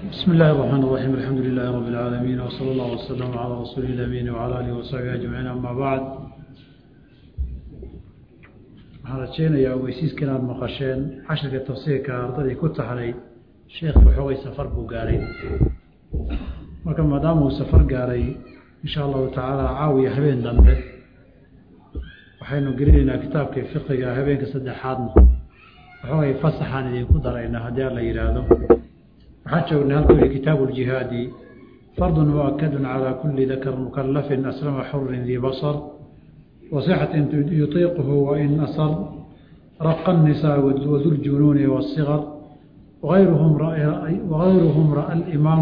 بسم الله الرحمن الرحيم الحمد لله رب العالمين وصلى الله وسلم على رسول الأمين وعلى آله وصحبه أجمعين أما بعد waxaan rajeynayaa ogeysiiska inaad maqasheen cashirka tafsiirka ardadii ku taxnay sheekhi waxoogay safar buu gaaray marka maadaama uu safar gaaray insha allahu tacaala caawiya habeen dambe waxaynu gelinaynaa kitaabkii fiqiga habeenka saddexaadna waxoogay fasaxaan idinku daraynaa haddii aan la yidhaahdo waxaan joognay halkuu yihi kitaabu ljihaadi fardun muakadun calaa kulli dakar mukalafin aslama xurin dii basar وصحة يطيقه وإن أصر رق النساء وذو الجنون والصغر وغيرهم رأي وغيرهم رأى الإمام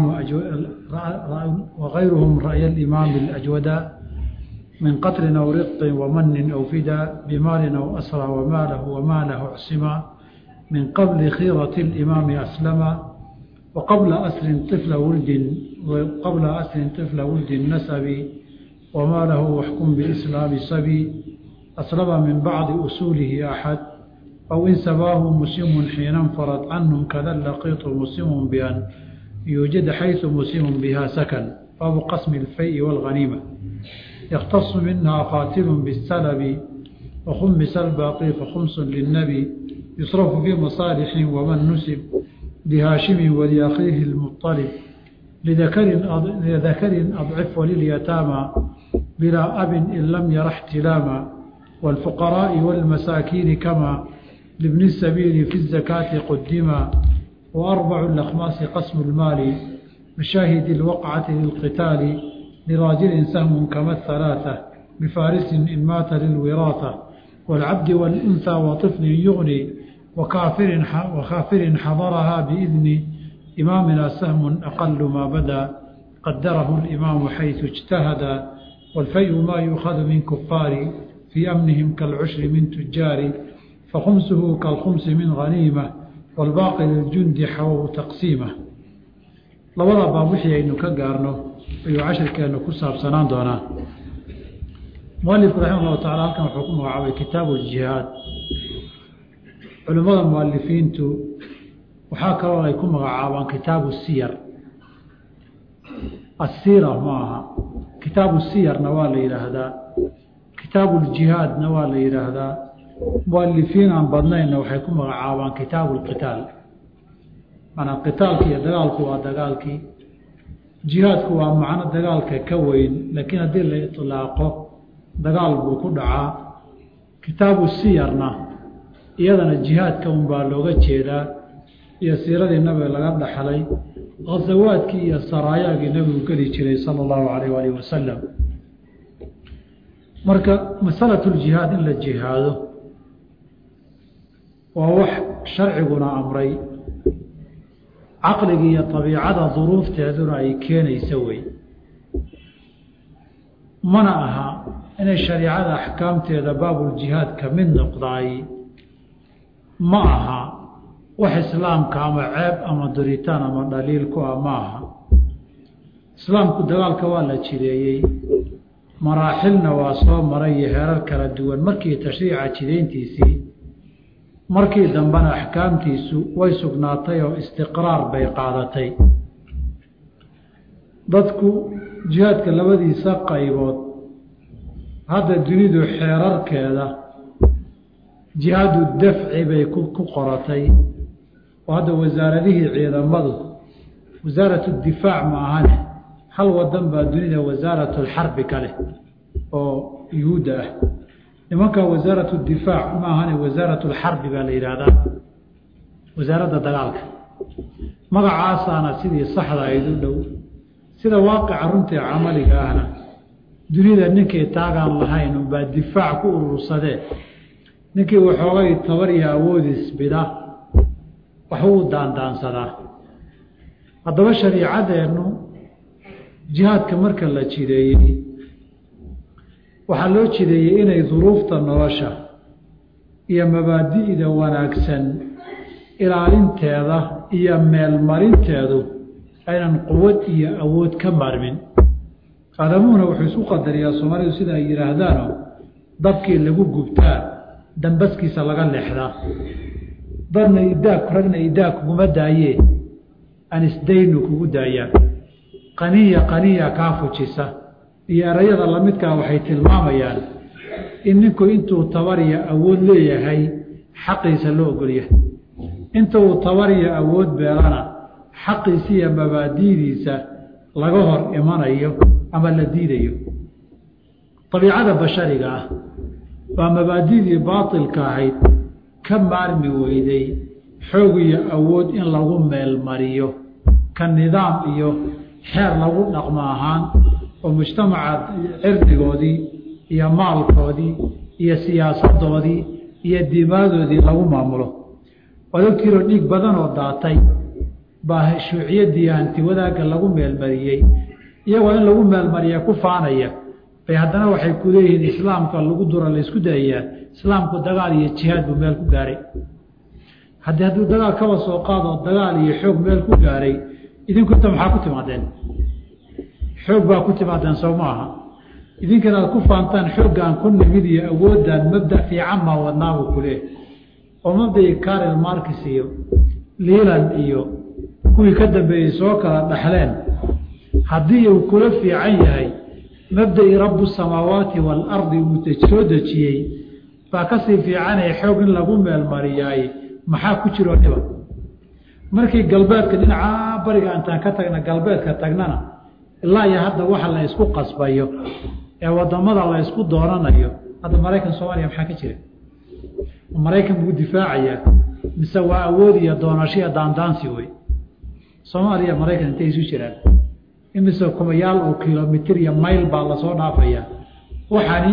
وغيرهم رأي الإمام الأجودا من قتل أو رق ومن أو فدا بمال أو أسرى وماله وماله عصما من قبل خيرة الإمام أسلم وقبل أسر طفل ولد وقبل أسر طفل ولد نسب وما له وحكم بإسلام صبي أسلم من بعض أصوله أحد أو إن سباه مسلم حين انفرد عنهم كذا لقيط مسلم بأن يوجد حيث مسلم بها سكن باب قسم الفيء والغنيمة يختص منها قاتل بالسلب وخمس الباقي فخمس للنبي يصرف في مصالح ومن نسب لهاشم ولأخيه المطلب لذكر لذكر أضعف ولليتامى بلا أب إن لم ير احتلاما والفقراء والمساكين كما لابن السبيل في الزكاة قدما وأربع الأخماس قسم المال مشاهد الوقعة للقتال لراجل سهم كما الثلاثة بفارس إن مات للوراثة والعبد والأنثى وطفل يغني وكافر وخافر حضرها بإذن إمامنا سهم أقل ما بدا قدره الإمام حيث اجتهد والفيء ما يؤخذ من كفار في أمنهم كالعشر من تجار فخمسه كالخمس من غنيمة والباقي للجند حووا تقسيمه labada baab wixii aynu ka gaarno ayuu cashirkeenu ku saabsanaan doonaa mualifku raxima allahu tacala halkan wuxuu ku magacaabay kitaabu ljihaad culimmada mualifiintu waxaa kaloo ay ku magacaabaan kitaabu siyar asiira ma aha kitaabu siyarna waa la yidhaahdaa kitaabu ljihaadna waa la yidhaahdaa mualifiin aan badnaynna waxay ku magacaabaan kitaabu lqitaal maanaa qitaalki iyo dagaalku waa dagaalkii jihaadku waa macno dagaalka ka weyn laakiin haddii la itlaaqo dagaal buu ku dhacaa kitaabu siyarna iyadana jihaadka unbaa looga jeedaa iyo siiradii nabiga laga dhaxlay khasawaadkii iyo saraayaagii nabigu geli jiray sala allahu calayh waalihi wasalam marka masalatuljihaad in la jihaado waa wax sharciguna amray caqliga iyo abiicada duruufteeduna ay keenaysa wey mana aha inay shariicada axkaamteeda baabuljihaad ka mid noqdaay ma aha wax islaamka ama ceeb ama duritaan ama dhaliil ku ah ma aha islaamku dagaalka waa la jideeyey maraaxilna waa soo maray iyo heerar kala duwan markii tashriica jidayntiisii markii dambena axkaamtiisu way sugnaatay oo istiqraar bay qaadatay dadku jihaadka labadiisa qaybood hadda dunidu xeerarkeeda jihaadu dafci bay ku qoratay oo hadda wasaaradihii ciidamadu wasaaratu difaac ma ahane hal wadan baa dunida wasaaratulxarbi ka leh oo yuhuudda ah nimanka wasaaratu difaac ma ahane wasaaratulxarbi baa la yidhaahdaa wasaaradda dagaalka magacaasaana sidii saxda ayd u dhow sida waaqica runtii camaliga ahna dunida ninkii taagaan lahayn unbaa difaac ku urursadee ninkii waxoogay tabar iyo awoodis bida waxbuu daandaansadaa haddaba shariicadeennu jihaadka marka la jideeyey waxaa loo jideeyey inay duruufta nolosha iyo mabaadi'da wanaagsan ilaalinteeda iyo meelmarinteedu aynan quwad iyo awood ka maarmin aadamuhuna wuxuu isku qadariyaa soomaalidu sida ay yidhaahdaano dabkii lagu gubtaa dambaskiisa laga leexdaa dadna idaag ragna idaag kuguma daayee anisdaynu kugu daayaan qaniya qaniya kaa fujisa iyo erayada lamidkaa waxay tilmaamayaan in ninku intuu tabariya awood leeyahay xaqiisa loo ogolyahay inta uu tabariya awood beelana xaqiisa iyo mabaadidiisa laga hor imanayo ama la diidayo abiicada bashariga ah waa mabaadidii baatilka ahayd ka maarmi weyday xoog iyo awood in lagu meelmariyo ka nidaam iyo xeer lagu dhaqmo ahaan oo mujtamaca cirdigoodii iyo maalkoodii iyo siyaasadoodii iyo dimaadoodii lagu maamulo odogtiiroo dhiig badan oo daatay baa shuuciyaddii hanti wadaagga lagu meelmariyey iyagoo in lagu meelmariya ku faanaya bay haddana waxay ku leeyihiin islaamka lagu dura laysku dayayaa islaamku dagaal iyo jihaad buu meel ku gaaray haddii hadduu dagaal kaba soo qaado dagaal iyo xoog meel ku gaaray idinku inta maxaa ku timaadeen xoog baa ku timaadeen soo ma aha idinkana aad ku faantaan xooggaan ku nimid iyo awooddan mabda fiican maa wadnaabuu ku leehay oo mabdai karel markis iyo liilan iyo kuwii ka dambeeyey soo kala dhaxleen haddii uu kula fiican yahay mabda'i rabu samaawaati waalardi uu soo dejiyey baa kasii fiicanaya xoog in lagu meelmariyaay maxaa ku jiroo dhiba markii galbeedka dhinacaa bariga intaan ka tagna galbeedka tagnana ilaa iyo hadda waxa la isku qasbayo ee wadamada la isku doonanayo hadda maraykan soomaaliya maxaa ka jira maraykan buu difaacayaa mise waa awood iyo doonashiya daandaansi wey soomaaliya maraykan intay isu jiraan imise kumayaal oo kilomitir iyo mayl baa lasoo dhaafaya waxani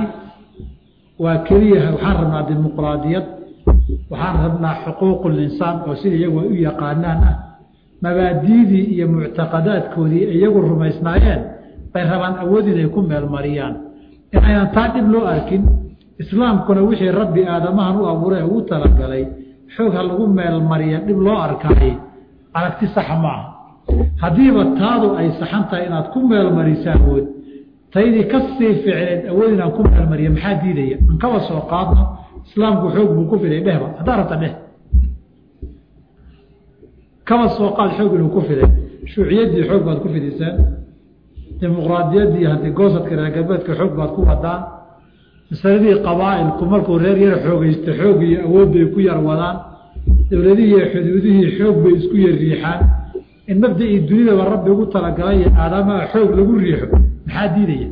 waa keliya waxaan rabnaa dimuqraadiyad waxaan rabnaa xuquuqul insaan oo sida iyagu ay u yaqaanaan ah mabaadiidii iyo muctaqadaadkoodii iyagu rumaysnaayeen bay rabaan awood inay ku meelmariyaan inaynan taa dhib loo arkin islaamkuna wixii rabbi aadamahan u abuuray ugu talagalay xoog ha lagu meelmariya dhib loo arkaay aragti saxa maaha haddiiba taadu ay saxan tahay inaad ku meelmariso awood taydii ka sii ficneed awood inaan ku meelmariya maxaa diidaya an kaba soo qaadno islaamku xoog buu ku fiday dhehba haddaa rabta dheh kaba soo qaad xoog inuu ku fiday shuuciyaddii xoog baad ku fidisaan dimuqraadiyaddii hantigoosadka reer galbeedka xoog baad ku wadaan masaladii qabaa'ilku markuu reer yar xoogaysta xoog iyo awood bay ku yar wadaan dowladihii iyo xuduudihii xoog bay isku yar riixaan in mabda'ii dunidaba rabbi ugu talagalay iyo aadamaha xoog lagu riixo maxaa diidaya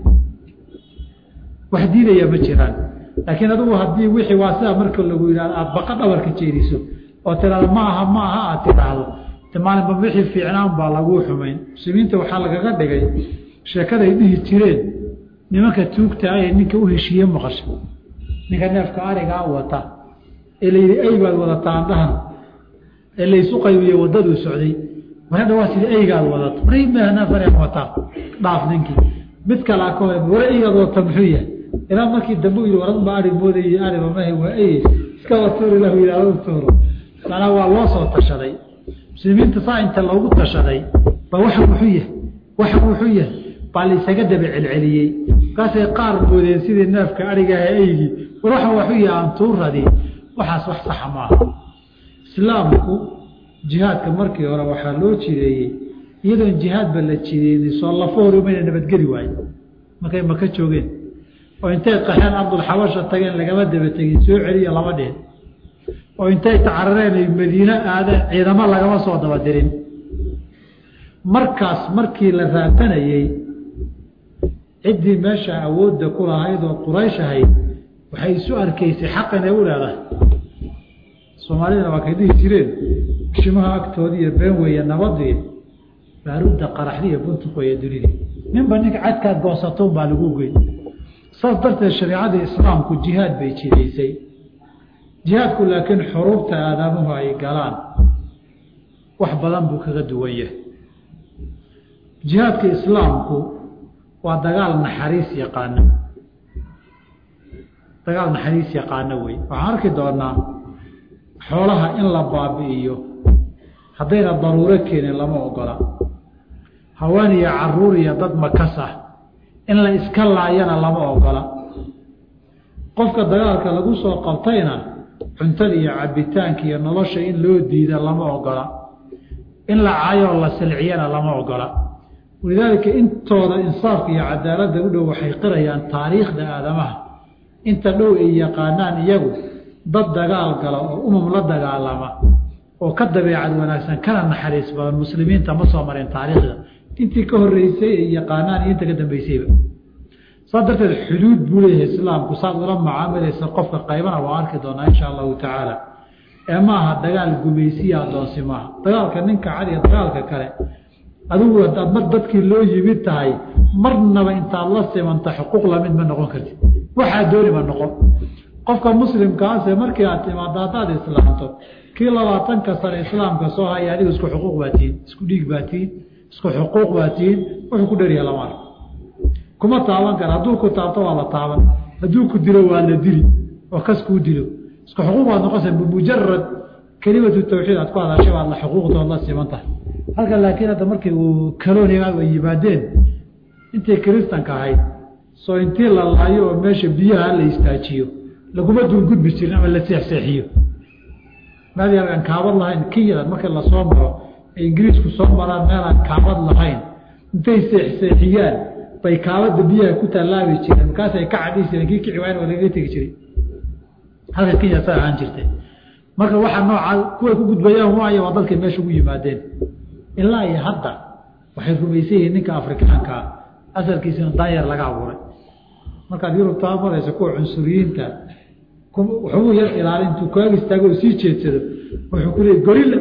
wax diidaya ma jiraan laakiin adugu haddii wixii waa sidaa marka lagu yidhahdo aada baqa dhabarka jeediso oo tiraado ma aha ma aha aad tidhaahdo de maalinba wixii fiicnaan baa laguu xumayn muslimiinta waxaa lagaga dhigay sheekaday dhihi jireen nimanka tuugta ah ee ninka u heshiiye maqasha ninka neefka arigaa wata ee layidhi eybaad wadataa andhahan ee laysu qaybiye waddaduu socday marhadha waa sida eygaad wadato neefan wataa dhaaf ninkii mid kalaa ka hor wara eygaad wadata muxuu yahay ilaa markii dambe u yidhi waradba ari moodayey ariba mahe waa eye iska watuur ilahu yidhahdo tuuro macnaa waa loo soo tashaday muslimiinta saa inta loogu tashaday ba waxa wuxuu yahay waxa wuxuu yahay baa laysaga daba celceliyey markaasay qaar moodeen sidii neefka arigaah eygii war waxa waxuu yahay aan tuuradii waxaas wax saxa maaha islaamku jihaadka markii hore waxaa loo jireeyey iyadoon jihaadba la jireyni soo lafo hor umayna nabadgeli waayo markay maka joogeen oo intay qaxeen ardulxabasha tageen lagama daba tegin soo celiya lama dhihin oo intay tacarareen ay madiine aadeen ciidamo lagama soo daba dirin markaas markii la raatanayey ciddii meesha awoodda ku lahayd oo quraysh ahayd waxay isu arkaysay xaq inay u leedahay soomaalidana waa kay dhihi jireen bishimaha agtoodii iyo been weeye nabadii baarudda qaraxdi iyo buntuq weeye dunidii ninba ninka cadkaad goosatoon baa lagu geyn saas darteed shareicadii islaamku jihaad bay jidaysay jihaadku laakiin xuruubta aadaamuhu ay galaan wax badan buu kaga duwan yahay jihaadka islaamku waa dagaal naxariis yaqaano dagaal naxariis yaqaano wey waxaan arki doonaa xoolaha in la baabi'iyo haddayna daruuro keenin lama ogola haween iyo caruur iyo dad makas ah in la iska laayana lama ogola qofka dagaalka lagu soo qabtayna cuntada iyo cabitaanka iyo nolosha in loo diida lama ogola in la caayoo la silciyana lama ogola walidaalika intooda insaafka iyo cadaaladda u dhow waxay qirayaan taariikhda aadamaha inta dhow ay yaqaanaan iyagu dad dagaal gala oo umam la dagaalama oo ka dabeecad wanaagsan kana naxariis badan muslimiinta ma soo mareen taariikhda intii ka horeysay ay yaqaanaan iyo inta ka dambeysayba saas darteed xuduud buu leeyahay islaamku saad ula macaamilaysa qofka qaybana waa arki doonaa insha allahu tacaala ee maaha dagaal gumaysiya adoonsi maaha dagaalka ninka cadiga dagaalka kale adigu hadaad mar dadkii loo yimid tahay marnaba intaad la simanta xuquuq lamid ma noqon kartid waxaa dooni ma noqon qofka muslimkaase markii aad timaado haddaad islaamto kii labaatanka sane islaamka soo haya adigu isku xuquuq baa tihiin isku dhiig baa tihiin isku xuquuq baa tihiin wuxuu ku dharyaha lama arko kuma taaban kara hadduu ku taabto waa la taaban hadduu ku dilo waa la dili oo kas kuu dilo isku xuquuq baad noqonaysa bimujarad kelimatu tawxiid aad ku hadashay baad la xuquuqdood la siman tahay halka laakiin hadda markii uu kaloniga ay yimaadeen intay kiristanka ahayd soo intii la laayo oo meesha biyaha la istaajiyo laguma duungudbi jirin ama la seexseexiyo meel yar aan kaabad lahayn kiyadan markii lasoo maro ay ingiriisku soo maraan meel aan kaabad lahayn intay seexseexiyaan bay kaabada biyaha ku tallaabi jireen markaasay ka cadhi jireen kii kici waayn waa lagaga tegi jiray halka kenya sa ahaan jirtay marka waxaa noocaa kuway ku gudbayaan waayo waa dadkay meesha ugu yimaadeen ilaa iyo hadda waxay rumaysan yihiin ninka afrikaankaa asalkiisina daanyar laga abuuray markaad yurub taa maraysa kuwa cunsuriyiinta waxbuu yar ilaali intuu kaaga istaago oo sii jeedsado wuxuu ku leeyay gorilla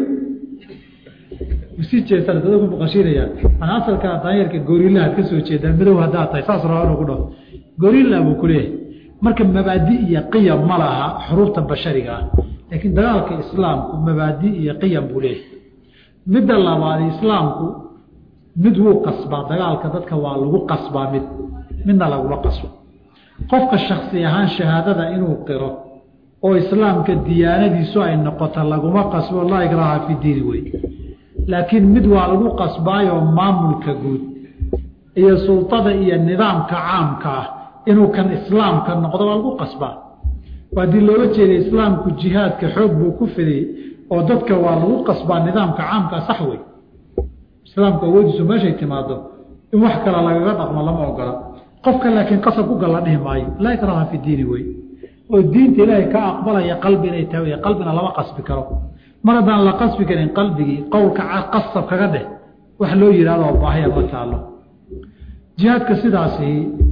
sii jeedsana dada ku maqashiinaya ana asalkaa daanyarka gorilla aad ka soo jeedaan madow haddaad tahay saas rabaa inuu ku dhaho gorilla buu ku leeyahay marka mabaadi iyo qiyam ma laha xuruufta bashariga ah laakiin dagaalka islaamku mabaadi iyo qiyam buu leeyahay midda labaad islaamku mid wuu qasbaa dagaalka dadka waa lagu qasbaa mid midna laguma qasbo qofka shaksi ahaan shahaadada inuu qiro oo islaamka diyaanadiisu ay noqoto laguma qasbo laa ikraha fi diini wey laakiin mid waa lagu qasbaayoo maamulka guud iyo sultada iyo nidaamka caamka ah inuu kan islaamka noqdo waa lagu qasbaa haddii looga jeeda islaamku jihaadka xoog buu ku fidiyey oo dadka waa lagu qasbaa nidaamka caamkaa sax wey islaamku awoodiisu meeshay timaado in wax kale lagaga dhaqmo lama ogola qofka laakiin qasab ku galla dhihi maayo laa ikraha fi diini wey oo diinta ilaahay ka aqbalaya qalbi inay tahay wey qalbina lama qasbi karo mar haddaan la qasbi karin qalbigii qowlka qasab kaga dheh wax loo yidhahdo oo baahaya ma taalo jihaadka sidaasi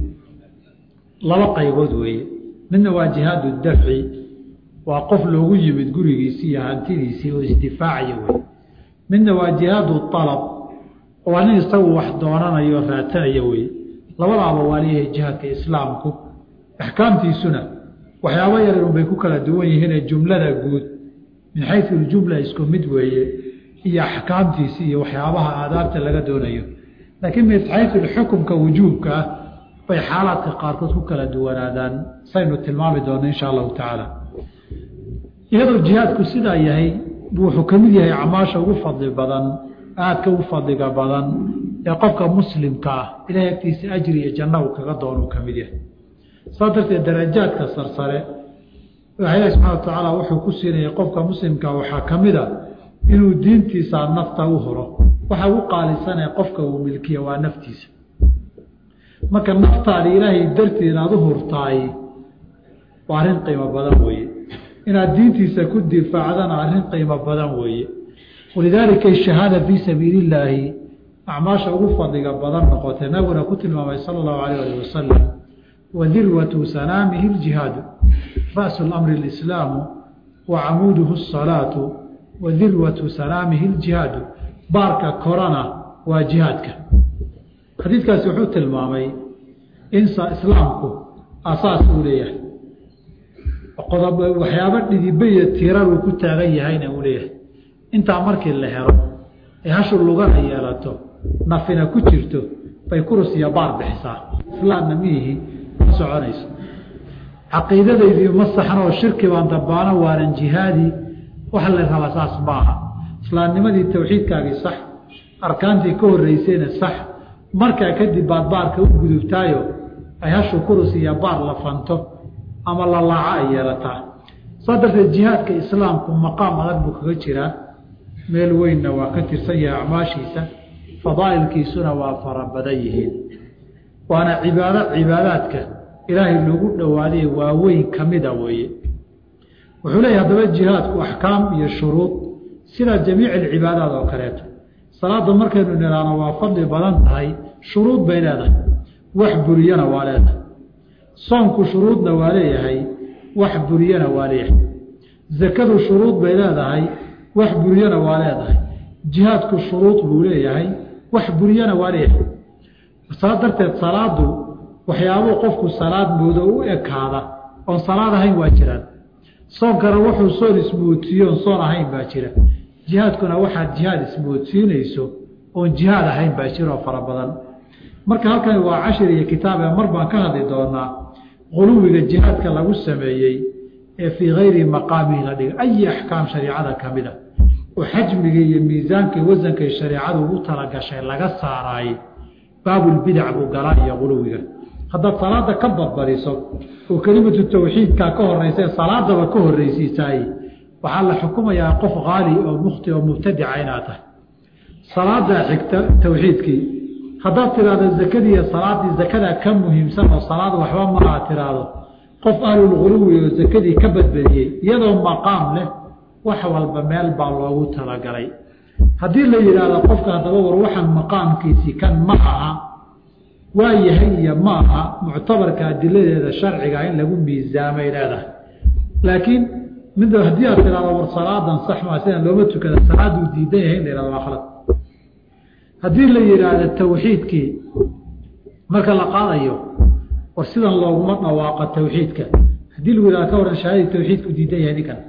laba qaybood weeye midna waa jihaadu dafci waa qof loogu yimid gurigiisii iyo hantidiisii oo isdifaacaya wey midna waa jihaadu alab waa nin isagu wax doonanayo raadsanaya wey labadaaba waa leeyahay jihaadka islaamku axkaamtiisuna waxyaabo yaryarun bay ku kala duwan yihiinee jumlada guud min xayu ljumla isku mid weeye iyo axkaamtiisi iyo waxyaabaha aadaabta laga doonayo laakiin min xayu xukumka wujuubka ah bay xaalaadka qaarkood ku kala duwanaadaan saynu tilmaami doona insha allahu tacaala iyadoo jihaadku sidaa yahay wuxuu ka mid yahay acmaasha ugu fadli badan aadka u fadliga badan ee qofka muslimka ah ilahay agtiisa ajri iyo janna uu kaga doono uu ka mid yahay saa darteed darajaadka sarsare waxa ilahi subxana wa tacaala wuxuu ku siinayay qofka muslimka waxaa ka mid a inuu diintiisa nafta u horo waxa ugu qaalisanee qofka uu milkiya waa naftiisa marka naftaada ilaahay darteed aada u hurtaay waa arrin qiimo badan weeye inaad diintiisa ku difaacdana arrin qiimo badan weeye walidaalika shahaada fii sabiili illaahi acmaasha ugu fadliga badan noqotay nabiguna ku tilmaamay sala allahu alayh alih wasalam wadirwatu sanaamihi ljihaadu ra'su lamri alislaamu wa camuuduhu asalaatu wa dirwatu sanaamihi ljihaadu baarka korana waa jihaadka xadiidkaasi wuxuu tilmaamay in islaamku asaas uu leeyahay qodob waxyaabo dhidibe iyo tirar uu ku taagan yahayna uu leeyahay intaa markii la helo ee hashu lugana yeelato nafina ku jirto bay kurus iyo baar bixisaa islaamna miihi ma soconayso caqiidadaydii ma saxno oo shirki baan dabaano waanan jihaadi waxa la rabaa saas maaha islaamnimadii tawxiidkaagii sax arkaantii ka horreysayna sax markaa kadib baad baarka u gudubtaayo ay hashu kurus iyo baar la fanto ama la laaco ay yeelataa saa darteed jihaadka islaamku maqaam adag buu kaga jiraa meel weynna waa ka tirsan yahay acmaashiisa fadaa'ilkiisuna waa fara badan yihiin waana cibaado cibaadaadka ilaahay loogu dhowaaday waaweyn ka mida weeye wuxuu leeyahy haddaba jihaadku axkaam iyo shuruud sida jamiic alcibaadaad oo kaleeto salaadda markaynu nidhaano waa fadli badan tahay shuruud bay leedahay wax buriyana waa leedahay soonku shuruudna waa leeyahay wax buriyana waa leeyahay zakadu shuruud bay leedahay wax buriyana waa leedahay jihaadku shuruud buu leeyahay wax buriyana waa leeyahay saa darteed salaadu waxyaabuu qofku salaad moodo u ekaada oon salaad ahayn waa jiraan soonkana wuxuu soon ismoodsiiyo oon soon ahayn baa jira jihaadkuna waxaad jihaad ismoodsiinayso oon jihaad ahayn baa jira oo fara badan marka halkani waa cashir iyo kitaab ee mar baan ka hadli doonaa quluwiga jihaadka lagu sameeyey ee fii kayri maqaamihi la dhiga ayi axkaam shariicada ka mid a oo xajmiga iyo miisaankii wasankay shareicadu ugu talagashay laga saaraayey baabulbidac buu galaa iyo quluwiga haddaad salaada ka badbadiso oo kelimatu tawxiidka ka horeysa ee salaadaba ka horreysiisaay waxaa la xukumayaa qof qaali oo mukhti oo mubtadica inaad tahay salaadaa xigta tawxiidkii haddaad tiraahdo zakadii iyo salaaddii zakadaa ka muhiimsan oo salaad waxba maaha tiraahdo qof ahlulguluwi oo zakadii ka badbadiyey iyadoo maqaam leh wax walba meel baa loogu talagalay haddii la yidhaahdo qofka haddaba war waxaan maqaamkiisii kan ma aha waa yahay iyo ma aha muctabarka adiladeeda sharciga in lagu miisaamay leedahay laakiin mid haddii aad tirahdo war salaadan sax maa sidaan looma tukada salaaduu diidan yahay in la yihahdo waa khalad haddii la yidhaahdo tawxiidkii marka la qaadayo war sidan looguma dhawaaqa tawxiidka haddii lagu yihahdo ka waran shahaadii tawxiidku diidan yahay ninkan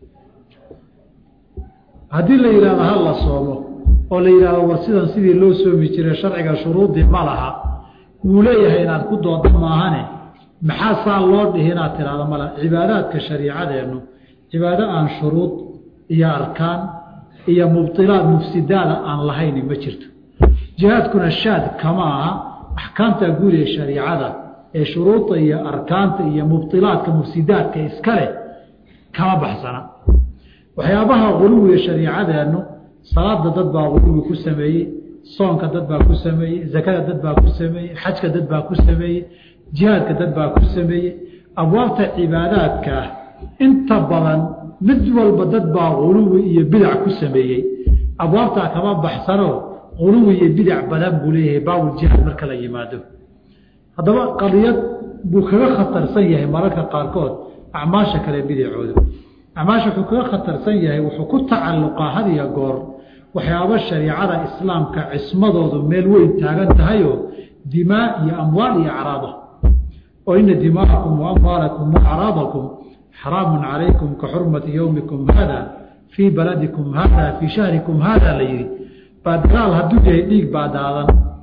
haddii la yidhahdo ha la soomo oo la yidhahdo war sidan sidii loo soomi jiray sharciga shuruudii ma laha wuu leeyahay inaad ku dooda maahane maxaa saa loo dhihi inaad tidhahdo mala cibaadaadka shariicadeennu cibaado aan shuruud iyo arkaan iyo mubdilaad mufsidaada aan lahayni ma jirto jihaadkuna shaad kama aha axkaamta guud ee shariicada ee shuruudda iyo arkaanta iyo mubdilaadka mufsidaadka iska leh kama baxsana waxyaabaha quluwiga shariicadeennu salaada dad baa quluwi ku sameeyey soonka dad baa ku sameeyey zakada dad baa ku sameeyey xajka dad baa ku sameeyey jihaadka dad baa ku sameeyey abwaabta cibaadaadka ah inta badan mid walba dad baa quluwi iyo bidac ku sameeyey abwaabtaa kama baxsanoo quluwi iyo bidac badan buu leeyahay baabuljihaad marka la yimaado haddaba qadiyad buu kaga khatarsan yahay mararka qaarkood acmaasha kale bidacooda acmaasha wuxuu kaga khatarsan yahay wuxuu ku tacalluqaa had iyo goor waxyaabo shariicada islaamka cismadoodu meel weyn taagan tahayoo dimaa iyo amwaal iyo acraada oo ina dimaaءakum waamwaalakum waacraadakum xaraamun calaykum ka xurmati yowmikum haada fii baladikum haada fii shahrikum haada la yihi baa dagaal hadduu yahay dhiig baa daadan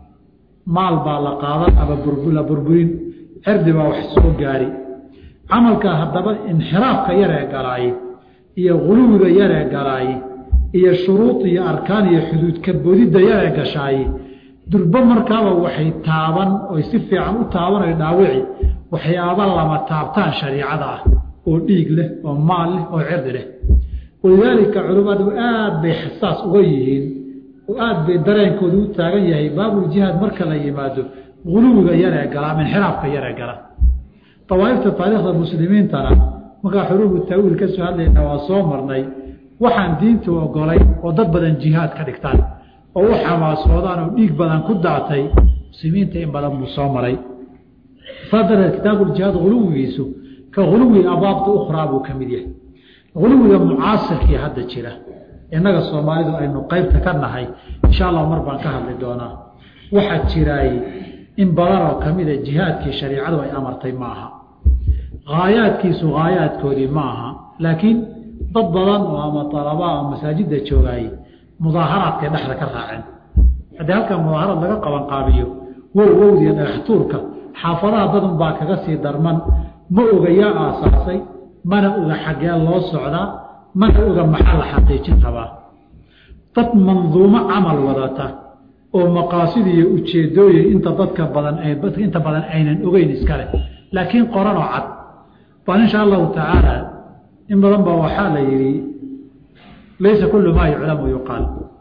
maal baa la qaadan ama la burburin cirdi baa wax soo gaari camalka haddaba inxiraafka yaree galaaye iyo guluwiga yaree galaaye iyo shuruud iyo arkaan iyo xuduudka bodidda yaree gashaaye durbo markaaba waxay taaban oy si fiican u taaban oy dhaawici waxyaaba lama taabtaan shariicada ah oo dhiig leh oo maal leh oo cirdi leh walidaalika culimmadu aad bay xasaas uga yihiin oo aad bay dareenkoodu u taagan yahay baabuljihaad marka la yimaado guluwiga yaree gala ama inxiraafka yaree gala awaaifta taariikhda muslimiintana markaa xuruubu taawiil ka soo hadlayna waa soo marnay waxaan diintu ogolay oo dad badan jihaad ka dhigtaan oo u xamaasoodaan oo dhiig badan ku daatay muslimiinta in badan buu soo maray saa darteed kitaabuuljihaad huluwigiisu ka huluwi abaabta ukhraa buu ka mid yahay huluwiga mucaasirkii hadda jira innaga soomaalidu aynu qeybta ka nahay insha allah mar baan ka hadli doonaa waxaa jiraay in badan oo ka mida jihaadkii shariicadu ay amartay ma aha haayaadkiisu haayaadkoodii ma aha laakiin dad badan oo ama alabaa oo masaajidda joogaayey mudaaharaadkay dhexda ka raaceen haddii halkaa mudaaharaad laga qabanqaabiyo wow wowdiya dhagaxtuurka xaafadaha dadun baa kaga sii darman ma oga yaa aasaasay mana oga xaggee loo socdaa mana oga maxaa la xaqiijin rabaa dad manduumo camal wadata oo maqaasid iyo ujeedooyin inta dadka badan inta badan aynan ogeyn iskale laakiin qoranoo cad baan insha allahu tacaala in badan baa waxaa la yidhi laysa kullu maa yuclamu yuqaal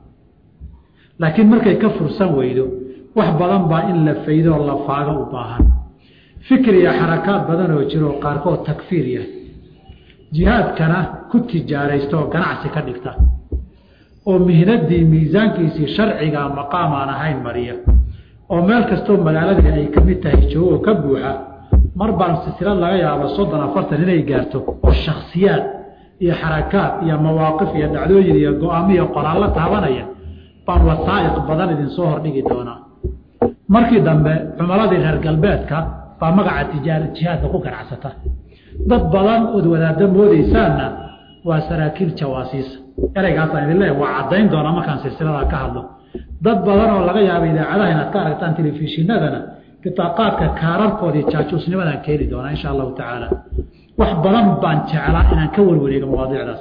laakiin markay ka fursan weydo wax badan baa in la faydoo la faago u baahan fikir iyo xarakaad badan oo jiro qaarkood takfiir yahay jihaadkana ku tijaaraysta oo ganacsi ka dhigta oo mihnadii miisaankiisii sharciga maqaam aan ahayn mariya oo meel kastoo magaaladii ay ka mid tahay joogo ka buuxa mar baan silsilad laga yaabo soddon afartan inay gaarto oo shaksiyaad iyo xarakaad iyo mawaaqif iyo dhacdooyin iyo go-aamo iyo qoraallo taabanaya baan wasaa'iq badan idinsoo hordhigi doonaa markii dambe cumaladii reer galbeedka baa magaca tijaara jihaadka ku ganacsata dad badan ood wadaaddo moodaysaanna waa saraakiil jawaasiisa ereygaasaan idin leeyahay waa caddayn doonaa markaan silsiladaa ka hadlo dad badan oo laga yaaba idaacadaha inaad ka aragtaan telefishinadana bitaaqaadka kaararkoodii jaajuusnimadaan keeni doonaa insha allahu tacaala wax badan baan jeclaa inaan ka warwareego mawaadiicdaas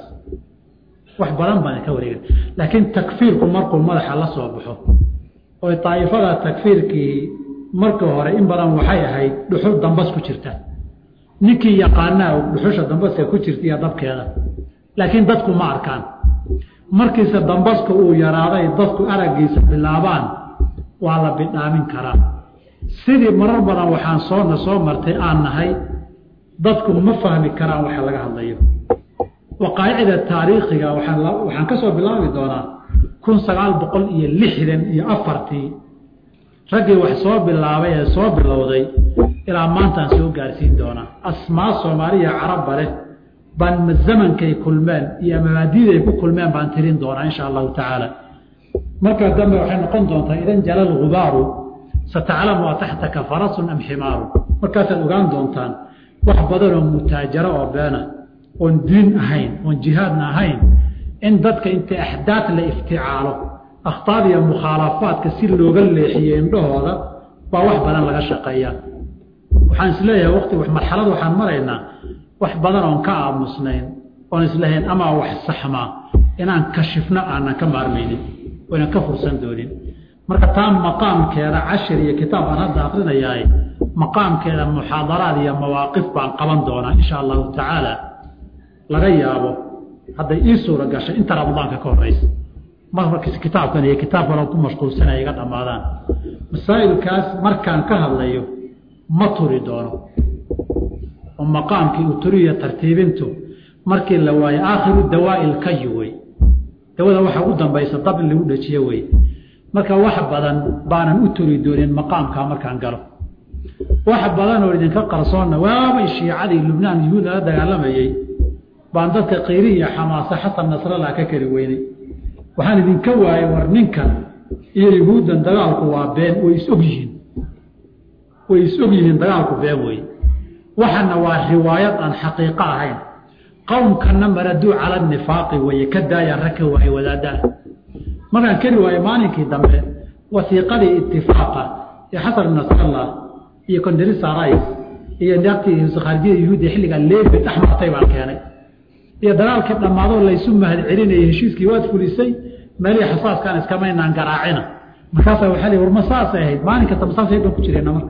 wax badan baan ka wareega laakiin takfiirku markuu madaxa la soo baxo oo daa'ifada takfiirkii marka hore in badan waxay ahayd dhuxul dambas ku jirta ninkii yaqaanaa dhuxusha dambaska ku jirta iyo dabkeeda laakiin dadku ma arkaan markiise dambaska uu yaraaday dadku araggiisa bilaabaan waa la bidhaamin karaa sidii marar badan waxaan soona soo martay aan nahay dadku ma fahmi karaan waxa laga hadlayo waqaa'icda taariikhiga waxaan ka soo bilaabi doonaa kun sagaal boqol iyo lixdan iyo afartii raggii wax soo bilaabay ee soo bilowday ilaa maantaan soo gaarsiin doonaa asmaa soomaaliya carabba leh baan zamankay kulmeen iyo mabaadiday ku kulmeen baan tirin doonaa insha allahu tacaala markaa dambe waxay noqon doontaa idan jalal gubaaru sataclamu a taxtaka farasun am ximaaru markaasaad ogaan doontaan wax badanoo mutaajaro oo beena oon diin ahayn oon jihaadna ahayn in dadka inta axdaad la ifticaalo akhtaad iyo mukhaalafaadka si looga leexiyo indhahooda baa wax badan laga shaqeeyaa waxaan isleeyahay wati marxalad waxaan maraynaa wax badan oon ka aamusnayn oon islahayn amaa wax saxmaa inaan kashifno aanan ka maarmaynin oynan ka fursan doonin marka taa maqaamkeeda cashir iyo kitaab aan hadda akrinayahay maqaamkeeda muxaadaraad iyo mawaaqif baan qaban doonaa insha allahu tacaala laga yaabo hadday ii suura gashay inta ramadaanka ka horeysa marmarkiis kitaabkan iyo kitaab kale ku mashquulsanaya iga dhammaadaan masaa'ilkaas markaan ka hadlayo ma turi doono oo maqaamkii uu turiyo tartiibintu markii la waayo aakhiru dawaa'i lkayi wey dawada waxa u dambaysa dab in lagu dhajiyo wey marka wax badan baanan u turi doonin maqaamkaa markaan galo wax badan oo idinka qarsoonna waabay shiicadii lubnaan yuhuud lala dagaalamayey baan dadka qayri iyo xamaase xasan nasrallah ka keli weynay waxaan idinka waayay war ninkan iyo yuhuuddan dagaalku waa been way is og yihiin way is og yihiin dagaalku been wey waxana waa riwaayad aan xaqiiqo ahayn qowmkana maraduu cala nifaaqi weye ka daaya rag ka waaye wadaadaah markaan keli waayo maalinkii dambe wasiiqadii itifaaqa ee xasan nasrallah iyo conderisa rice iyo naagtii khaarijiyada yuhuudiya xilligaa leebi dhex martay baan keenay iyo dagaalkii dhammaadoo laysu mahad celinayay heshiiskii waad fulisay meelihii xasaaskaan iskamaynaan garaacina markaasaa waxaa li war ma saasay ahayd maalin kasta masaasay baan ku jirayna marka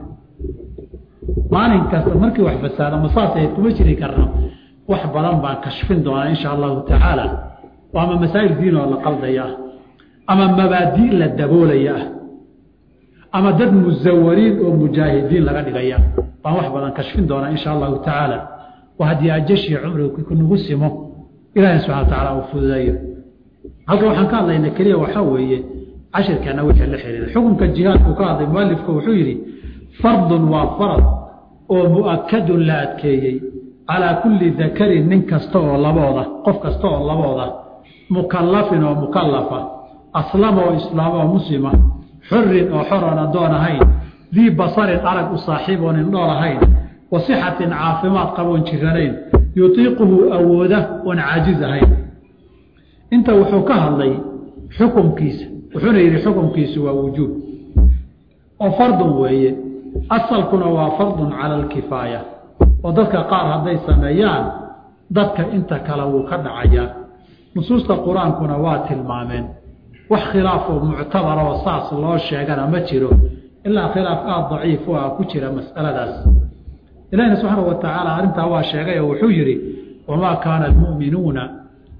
maalin kasta markii wax fasaado masaasay ahayd kuma jiri karno wax badan baan kashfin doonaa insha allahu tacaala oo ama masaa'il diin oo la qaldaya ah ama mabaadi' la daboolaya ah ama dad musawariin oo mujaahidiin laga dhigaya baan wax badan kashfin doonaa insha allahu tacaala waa haddii ajashii cumriga kunagu simo ilaahay subxana wa tacaala uu fududeeyo halka waxaan ka hadlaynaa keliya waxaa weeye cashirkeena wixii la xiriiray xukunka jihaadku ka hadlay mualifku wuxuu yidhi fardun waa farad oo mu'akadun la adkeeyey calaa kulli dakarin nin kasta oo labooda qof kasta oo labooda mukallafin oo mukallafa aslama oo islaama oo muslima xurin oo xor oon addoon ahayn dii basarin arag u saaxiib oon indhool ahayn wa sixatin caafimaad qaboon jiranayn yutiiquhu awooda oon caajiz ahayn inta wuxuu ka hadlay xukumkiisa wuxuuna yidhi xukumkiisu waa wujuub oo fardun weeye asalkuna waa fardun cala alkifaaya oo dadka qaar hadday sameeyaan dadka inta kale wuu ka dhacayaa nusuusta qur-aankuna waa tilmaameen wax khilaafoo muctabar oo saas loo sheegana ma jiro ilaa khilaaf aada daciif u ah ku jira mas'aladaas ilahina subxaana wa tacaala arrintaa waa sheegay oo wuxuu yidhi wamaa kaana almu'minuuna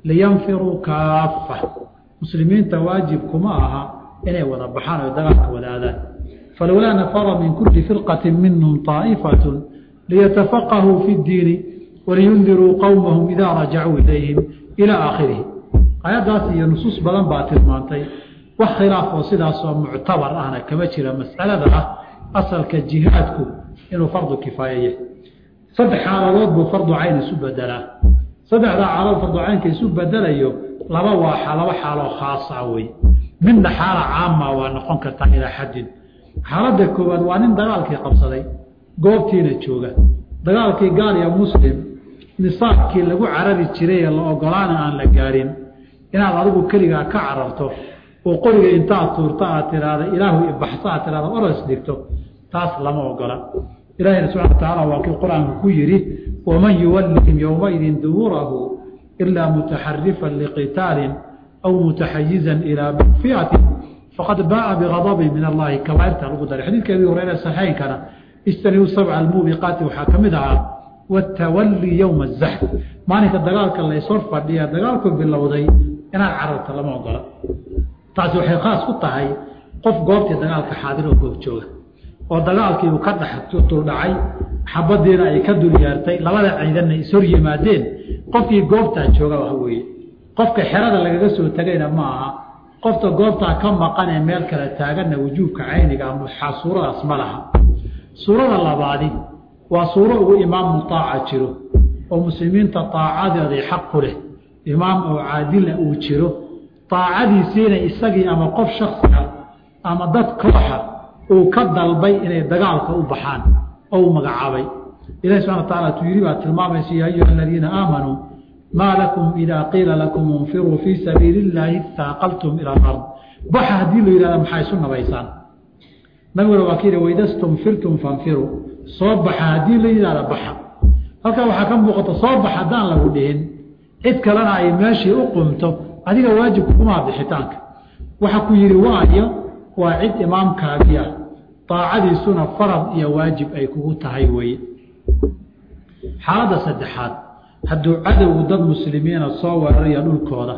liyanfiruu kaafa muslimiinta waajib kuma aha inay wada baxaan oo dagaalka wadaadaan falowlaa nafara min kuli firqati minhum طaa'ifatun liyatafaqahuu fi اddiini waliyundiruu qowmahum idaa rajacuu ilayhim ilaa aakhirihi ayaddaas iyo nusuus badan baa tilmaantay wax khilaaf oo sidaasoo muctabar ahna kama jira mas'alada ah asalka jihaadku inuu fardu kifaaya yahay saddex xaaladood buu fardu cayn isu bedelaa saddexdaa xaaladood fardu caynka isu bedelayo laba waa laba xaaloo khaasa wey midna xaala caama waa noqon kartaa ilaa xaddin xaaladda koowaad waa nin dagaalkii qabsaday goobtiina jooga dagaalkii gaal iyo muslim nisaabkii lagu carari jiray ee la ogolaana aan la gaarin inaad adigu keligaa ka cararto oo qoriga intaad tuurto aad tiraahda ilaahu ibaxso aad tiraahda oros dhigto taas lama ogola ilahina subxana wa tacaala waa kii qur-aanku ku yidhi waman yuwallihim yowmaidin duburahu ilaa mutaxarifan liqitaalin aw mutaxayizan ilaa fiatin faqad baaa bigadabin min allahi kabaairta lagu daray xadiidka abi hureyre saxeynkana istaniu sabca almuubiqaati waxaa ka mid ahaa watawallii yowma azaxf maalinka dagaalka laysor fadhiya dagaalku bilowday inaad cararta lama ogola taasi waxay khaas ku tahay qof goobtii dagaalka xaadir oo goob jooga oo dagaalkiibu ka dhex duldhacay xabadiina ay ka dul yeertay labada ciidanna ishor yimaadeen qofkii goobtaa jooga wax weeye qofka xerada lagaga soo tegayna ma aha qofta goobtaa ka maqan ee meel kale taaganna wujuubka cayniga ama suuradaas ma laha suurada labaadi waa suuro ugu imaam mutaaca jiro oo muslimiinta aacadeeday xaq ku leh imaam oo caadila uu jiro aacadiisiina isagii ama qof shaksiga ama dad kooxa uu ka dalbay inay dagaalka u baxaan oo u magacaabay ilahi subana wa taala tuu yidhi baa tilmaamaysa ya ayuha aladiina aamanuu maa lakum idaa qiila lakum infiruu fii sabiili illaahi istaaqaltum ila alard baxa haddii la yidhahda maxaa isu nabaysaan nabiguna waa ka yidhi waida stumfirtum fanfiruu soo baxa haddii la yidhahda baxa halkaa waxaa ka muuqata soo bax haddaan lagu dhihin cid kalena ay meeshii u qumto adiga waajibku kumaa bixitaanka waxa ku yidhi waayo waa cid imaamkaagii ah daacadiisuna farad iyo waajib ay kugu tahay weeye xaaladda saddexaad hadduu cadowgu dad muslimiina soo weeraraya dhulkooda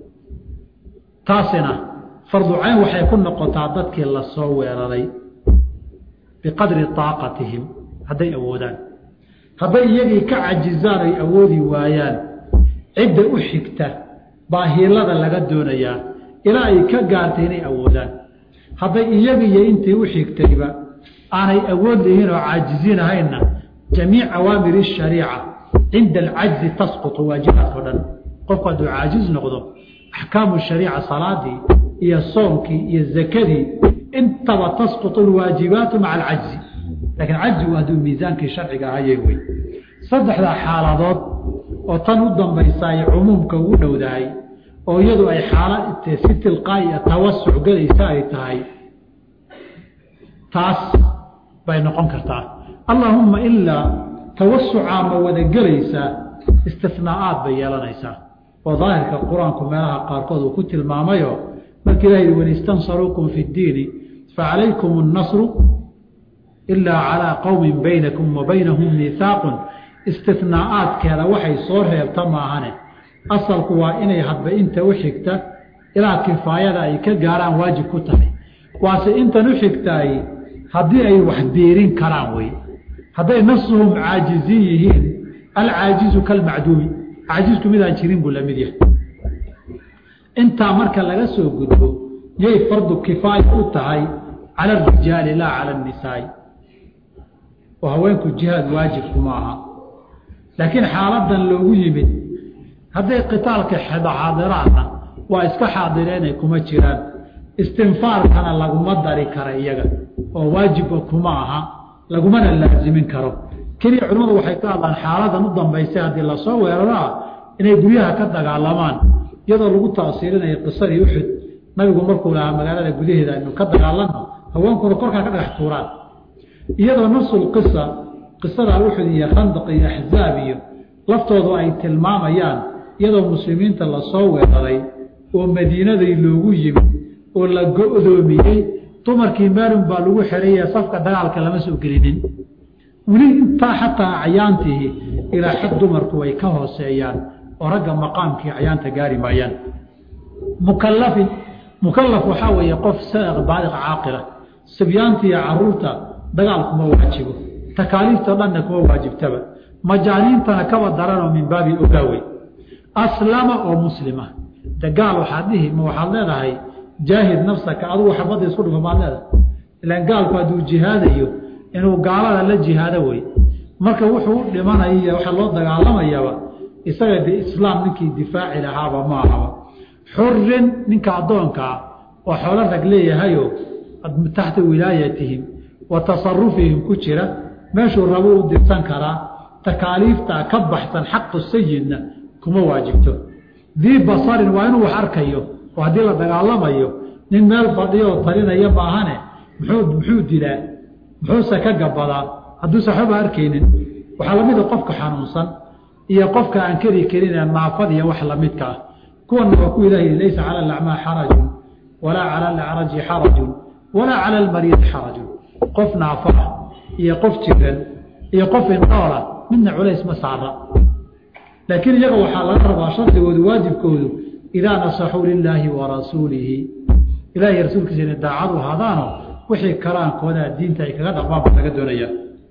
taasina farducayn waxay ku noqotaa dadkii la soo weeraray biqadri taaqatihim hadday awoodaan hadday iyagii ka cajizaan ay awoodi waayaan cidda u xigta baa hiilada laga doonayaa ilaa ay ka gaartay inay awoodaan hadday iyagiiyo intii u xigtayba aanay awood lihiin oo caajiziin ahaynna jamiic awaamiri shariica cinda alcajzi tasqutu waajibaadka o dhan qofku hadduu caajiz noqdo axkaamu shariica salaadii iyo soomkii iyo zakadii intaba tasqutu alwaajibaatu maca alcajzi laakiin cajzigu hadduu miisaankii sharciga ahayay wey saddexdaa xaaladood oo tan u dambaysa ay cumuumka ugu dhowdahay oo iyadu ay xaala si tilqaa'iya tawasuc gelaysa ay tahay taas bay noqon kartaa allaahumma ilaa tawasucaa ma wada gelaysaa istinaa'aad bay yeelanaysaa oo daahirka qur-aanku meelaha qaarkood uu ku tilmaamayo markii ilah yidhi wain istansaruukum fi ddiini facalaykum annasru ilaa calaa qowmin baynakum wa baynahum miihaaqun istinaa'aadkeeda waxay soo reebta maahane asalku waa inay hadba inta u xigta ilaa kifaayada ay ka gaaraan waajib ku tahay waase intan u xigtaay haddii ay wax biirin karaan wey hadday nafsuhum caajiziin yihiin alcaajizu kalmacduumi caajizku midaan jirin buu lamid yahay intaa marka laga soo gudbo yay fardu kifaaya u tahay cala arijaali laa cala annisaai oo haweenku jihaad waajibkuma aha laakiin xaaladan loogu yimid hadday qitaalka xaadiraanna waa iska xaadireenay kuma jiraan istinfaarkana laguma dari kara iyaga oo waajibka kuma aha lagumana laazimin karo keliya culimmadu waxay ka hadlaan xaaladan u dambaysay haddii lasoo weeraraa inay guryaha ka dagaalamaan iyadoo lagu taasiirinayo qisadii uxud nabigu markuu lahaa magaalada gudaheeda aynu ka dagaalanno haweenkuna korkaa ka dhagax tuuraan iyadoo nafsul qisa qisada uxud iyo khandaq iyo axzaab iyo laftoodu ay tilmaamayaan iyadoo muslimiinta lasoo weeraray oo madiinaday loogu yimid oo la go-doomiyey dumarkii maalun baa lagu xereeye safka dagaalka lama soo gelinin weli intaa xataa acyaantihi ilaa xad dumarku way ka hooseeyaan oo ragga maqaamkii acyaanta gaari maayaan mukalafin mukalaf waxaa weeye qof baaliq caaqila sibyaanta iyo caruurta dagaal kuma waajibo takaaliiftao dhanna kuma waajibtaba majaaniintana kaba daranoo min baabi ogaawey aslama oo muslima dagaal waxaad dhihi ma waxaad leedahay jaahid nafsaka adugu xabadda isku dhufa maad leedahay ilaan gaalku hadduu jihaadayo inuu gaalada la jihaado wey marka wuxuu u dhimanaya waxa loo dagaalamayaba isaga de islaam ninkii difaaci lahaaba ma ahaba xurin ninka addoonkaa oo xoolo rag leeyahayo taxta wilaayatihim wa tasarufihim ku jira meeshuu rabo u dirsan karaa takaaliiftaa ka baxsan xaqu sayidna kuma waajibto dii basarin waa inuu wax arkayo oo haddii la dagaalamayo nin meel fadhiyo oo talinaya maahane muxuu muxuu dilaa muxuuse ka gabadaa hadduuse waxbaba arkaynin waxaa lamida qofka xanuunsan iyo qofka aan keri karin ee naafad iyo wax lamidka ah kuwana waa ku ilaah laysa cala alacmaa xarajun walaa cala alacraji xarajun walaa cala almariidi xarajun qof naafa ah iyo qof jiran iyo qof indhoola midna culays ma saara laakiin iyaga waxaa laga rabaa shardigoodu waajibkoodu idaa nasaxuu lilaahi wa rasuulihi ilahiy rasuulkiisa inay daacadu hadaano wixii karaankoodaa diinta ay kaga dhaqmaan baa laga doonaya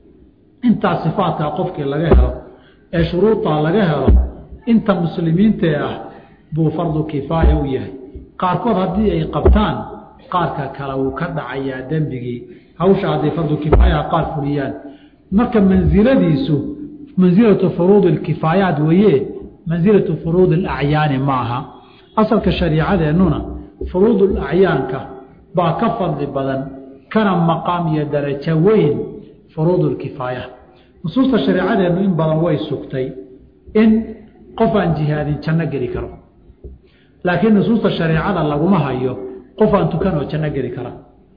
intaa sifaadkaa qofkii laga helo ee shuruudaa laga helo inta muslimiintee ah buu fardu kifaaya u yahay qaarkood haddii ay qabtaan qaarka kale wuu ka dhacayaa dembigii hawsha hadday fardu kifaayaha qaar fuliyaan marka mansiladiisu mansilatu furuudi alkifaayaat weeye mansilatu furuudi alacyaani ma aha asalka shariicadeennuna furuudul acyaanka baa ka fadli badan kana maqaam iyo darajo weyn furuudulkifaaya nusuusta shareecadeennu in badan way sugtay in qof aan jihaadin janno geli karo laakiin nusuusta shareecada laguma hayo qof aan tukan oo janno geli kara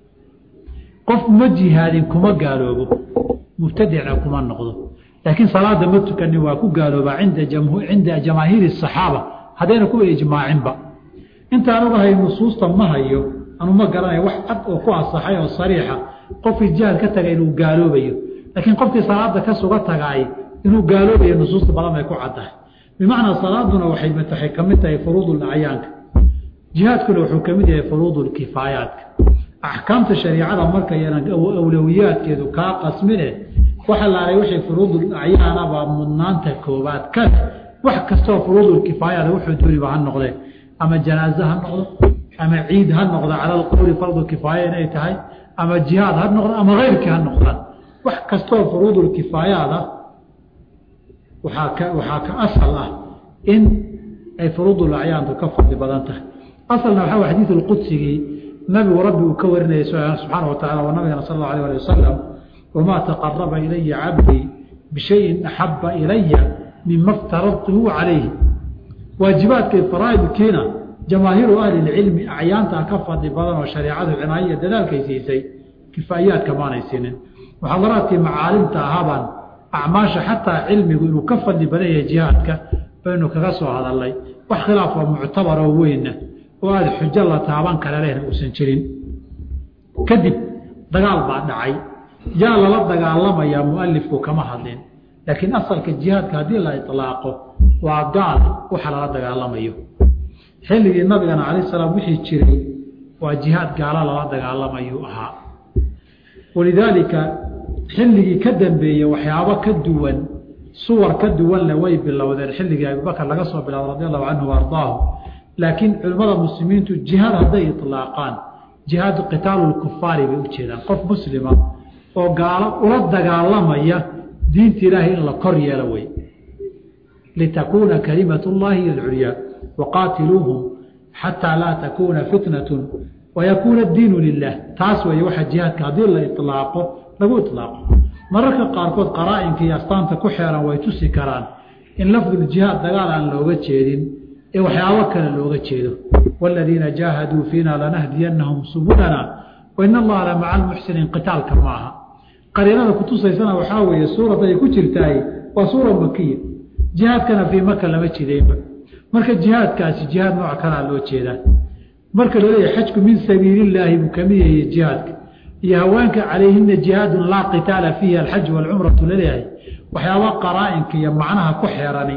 qof ma jihaadin kuma gaaloobo mubtadicna kuma noqdo laakiin salaada ma tukanin waa ku gaaloobaa inda cinda jamaahiiri saxaaba haddayna kuwa ijmaacinba intaan ogahay nusuusta ma hayo anu ma garanayo wax cad oo ku asaxay oo sariixa qofkii jihaad ka tagay inuu gaaloobayo laakiin qofkii salaada ka suga tagaay inuu gaaloobayo nusuusta badan bay ku caddahay bimacnaa salaaduna waxay waxay ka mid tahay furuudul acyaanka jihaadkuna wuxuu ka mid yahay furuudul kifaayaadka axkaamta shariicada markayana awlowiyaadkeedu kaa qasmine waxa laalay wixii furuudul acyaanabaa mudnaanta koobaad kan wax kastoo furuudul kifaayaada wuxuu dooniba ha noqdee ama janaaze ha noqdo ama ciid ha noqdo cala alqowli fardu kifaaya inay tahay ama jihaad ha noqdo ama keyrkii ha noqdaan wax kastoo furuudul kifaayaada waxaa ka waxaa ka asal ah in ay furuudul acyaantu ka fadli badan tahay asalna waxaa way xadiidu lqudsigii nabigu rabbi uu ka warinayay subxaana wa tacala wa nabigana sal allau alayh ali wasalam wamaa taqaraba ilaya cabdii bishayin axaba ilaya mima ftaradtuhu calayhi waajibaadkay faraa'idkiina jamaahiiru ahli lcilmi acyaantaa ka fadli badan oo shareecadu cinaayo dadaalkay siisay kifaayaadka maanay siinin muxaadaraadkii macaalimta ahaabaan acmaasha xataa cilmigu inuu ka fadli badan yahay jihaadka baynu kaga soo hadalnay wax khilaafoo muctabaroo weynna oo aada xujo la taaban kale lehna uusan jirin kadib dagaal baa dhacay yaa lala dagaalamayaa mualifku kama hadlin laakiin asalka jihaadka haddii la ilaaqo waa gaal waxa lala dagaalamayo xilligii nabigana calayh salaam wixii jiray waa jihaad gaala lala dagaalamayuu ahaa walidaalika xilligii ka dambeeyey waxyaabo ka duwan suwar ka duwanle way bilowdeen xilligii abubakar laga soo bilaabo radi allahu canhu ardaahu laakiin culimmada muslimiintu jihaad hadday ilaaqaan jihaadu qitaalu lkufaari bay u jeedaan qof muslima oo gaalo ula dagaalamaya diinta ilaahay in la kor yeelo wey litakuuna kalimat llahi hiy alculyaa waqaatiluuhum xataa laa takuuna fitnatu wayakuuna addiinu lilah taas weeye waxa jihaadka haddii la ilaaqo lagu ilaaqo mararka qaarkood qaraa-inka iyo astaanta ku xeeran way tusi karaan in lafduljihaad dagaal aan looga jeedin ee waxyaabo kale looga jeedo waaladiina jaahaduu fiina lanahdiyannahum subulana wain allaha la maca almuxsiniin qitaalka maaha qariinada kutusaysana waxaa weeye suurad ay ku jirtaay waa suura makiya jihaadkana fii maka lama jideynba marka jihaadkaasi jihaad nooc kalaa loo jeedaa marka laleeyahay xajku min sabiilillaahi buu kamid yahay jihaadka iyo haweenka calayhina jihaadun laa qitaala fiihi alxaj waalcumratu laleeyahay waxyaaba qaraa-inka iyo macnaha ku xeerani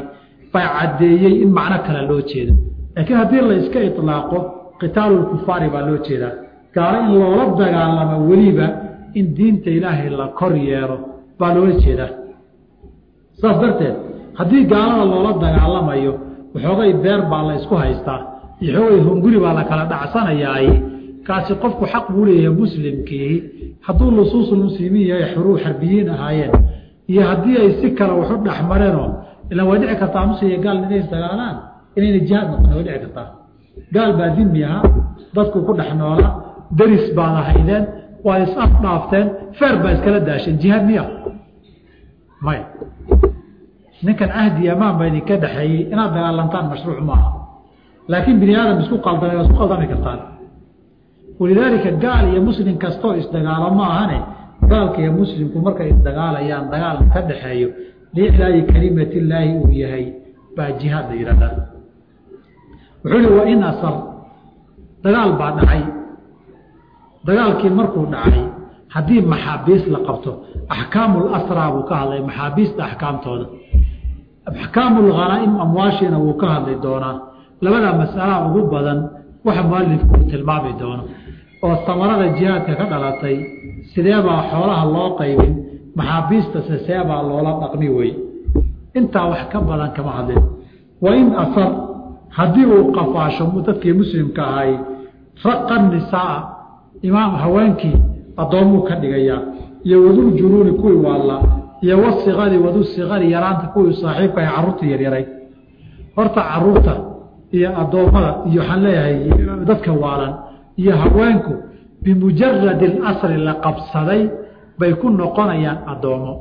baa caddeeyey in macno kale loo jeedo laakiin haddii la iska ilaaqo qitaalulkufaari baa loo jeedaa gaalo in loola dagaalamo weliba in diinta ilaahay la kor yeelo baa loola jeedaa saas darteed haddii gaalada loola dagaalamayo waxoogay beer baa la isku haystaa iyo xoogay hunguri baa la kala dhacsanayaay kaasi qofku xaq buu leeyahay muslimkii hadduu lusuusulmuslimiin yahay xuruu xarbiyiin ahaayeen iyo haddii ay si kale waxu dhexmareenoo ilaan way dhici kartaa muslim iyo gaal inay isdagaalaan inayna jihaad noqon way dhici kartaa gaal baa dimi ahaa dadku ku dhex noola daris baad ahaydeen waa is af dhaafteen feer baa iskala daasheen jihaad miya maya ninkan cahdi amaan baa idinka dhexeeyey inaad dagaalantaan mashruuc maaha laakiin bini aadam isku qaldamay waa isku qaldami kartaan walidaalika gaal iyo muslim kastoo isdagaalo ma ahane gaalka iyo muslimku markay isdagaalayaan dagaal ka dhexeeyo liiclaayi kalimatillaahi uu yahay baa jihaad la yidhahdaa wuxuu ihi wa in asar dagaal baa dhacay dagaalkii markuu dhacay haddii maxaabiis la qabto axkaamul asraa buu ka hadlay maxaabiista axkaamtooda axkaamul khanaa'im amwaashiina wuu ka hadli doonaa labadaa mas'alaa ugu badan waxa mualifku uu tilmaami doono oo samarada jihaadka ka dhalatay sideebaa xoolaha loo qaybin maxaabiistase seebaa loola dhaqmi wey intaa wax ka badan kama hadlin wa in asar haddii uu qafaasho dadkii muslimka ahay raqa nisaa imaam haweenkii addoommuu ka dhigayaa iyo wadul junuuni kuwii waalla iyo wasikari wadu sikari yaraanta kuwii saaxiibka ay carruurta yaryaray horta carruurta iyo addoommada iyo waxaan leeyahay dadka waalan iyo haweenku bimujaradi alasri la qabsaday bay ku noqonayaan addoommo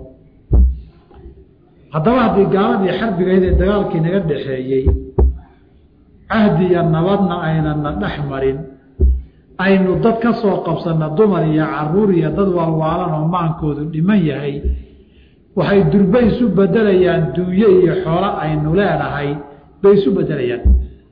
haddaba haddii gaaladii xarbigayd ee dagaalkii naga dhaxeeyey cahdi iyo nabadna aynana dhex marin aynu dad ka soo qabsanna dumar iyo caruur iyo dad waalwaalan oo maankoodu dhiman yahay waxay durbe isu bedelayaan duunye iyo xoolo aynu leenahay bay isu bedelayaan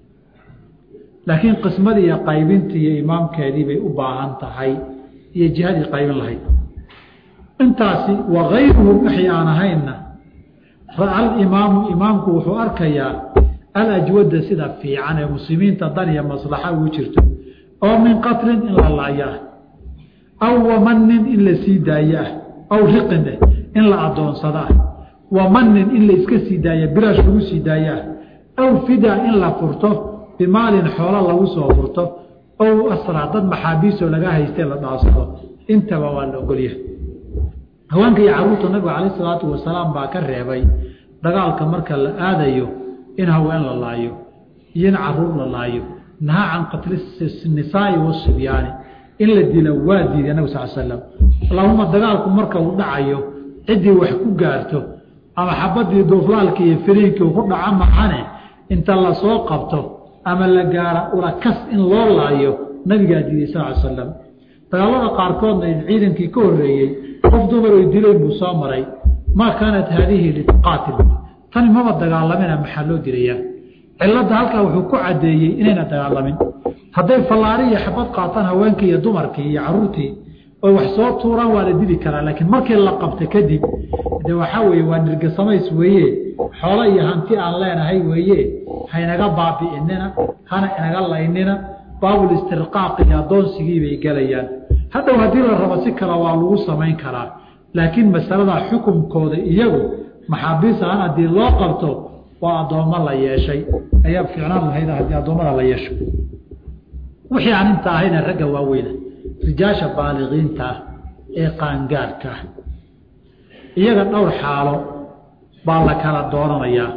laakiin qismadii iyo qaybintii iyo imaamkeedii bay u baahan tahay iyo jihadii qaybin lahayd intaasi wakayruhu wixii aan ahaynna alimaamu imaamku wuxuu arkayaa alajwada sida fiican ee muslimiinta dan iyo maslaxa ugu jirto oo min qatlin in la laayo ah aw wamanin in la sii daayo ah aw riqin eh in la adoonsado ah wamanin in la iska sii daayo bilaash lagu sii daayo ah aw fidaa in la furto bimaalin xoolo lagu soo furto ow asraa dad maxaabiisoo laga haystee la dhaasado intaba waa la ogolyahay haweenka iyo caruurta nabiga calayh isalaatu wasalaam baa ka reebay dagaalka marka la aadayo in haween la laayo iyo in caruur la laayo nahaa can qatli nisaai wasibyaani in la dilo waa diiday nabig sal slam allahuma dagaalku marka uu dhacayo ciddii wax ku gaarto ama xabadii duuflaalkii iyo firiinkii uu ku dhaco maxane inta lasoo qabto ama la gaara ulakas in loo laayo nabigaa diiday sal slam dagaalada qaarkoodna ciidankii ka horeeyey qof dumar oy dileen buu soo maray maa kaanat haadihi liqaatil tani maba dagaalamina maxaa loo dilayaa cilada halkaa wuxuu ku cadeeyey inayna dagaalamin hadday fallaari iyo xabad qaataan haweenkii iyo dumarkii iyo caruurtii oy wax soo tuuraan waa la dili karaa laakiin markii la qabta kadib de waxaa weeye waa nirgasamays weeye xoolo iyo hanti aan leenahay weeye haynaga baabi'inina hana inaga laynina baabul istirqaaq iyo addoonsigii bay gelayaan hadhow haddii la rabo si kale waa lagu samayn karaa laakiin masaladaa xukunkooda iyagu maxaabiis ahaan haddii loo qabto waa addoommo la yeeshay ayaa fiicnaan lahayd haddii addoommada la yeesho wixii aan inta ahayna ragga waaweyna rijaasha baaliqiinta ah ee qaangaadhka ah iyaga dhowr xaalo baa la kala doonanayaa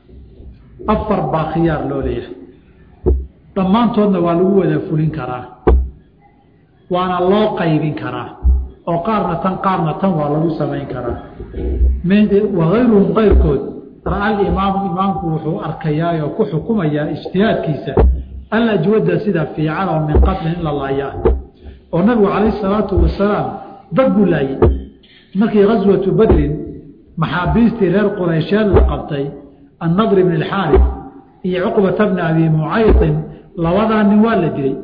afar baa khiyaar loo leeyahay dhammaantoodna waa lagu wada fulin karaa waana loo qaybin karaa oo qaarna tan qaarna tan waa lagu samayn karaa wakayruhum kayrkood ra-al imaamu imaamku wuxuu arkayaa oo ku xukumayaa ijtihaadkiisa alajwada sida fiican oo min qatlin in la laayaa oo nabigu calayh salaatu wasalaam dad buu laayey markii gaswatu badrin maxaabiistii reer quraysheed la qabtay annadr bn alxaarif iyo cuqbata bni abi mucaytin labadaa nin waa la dilay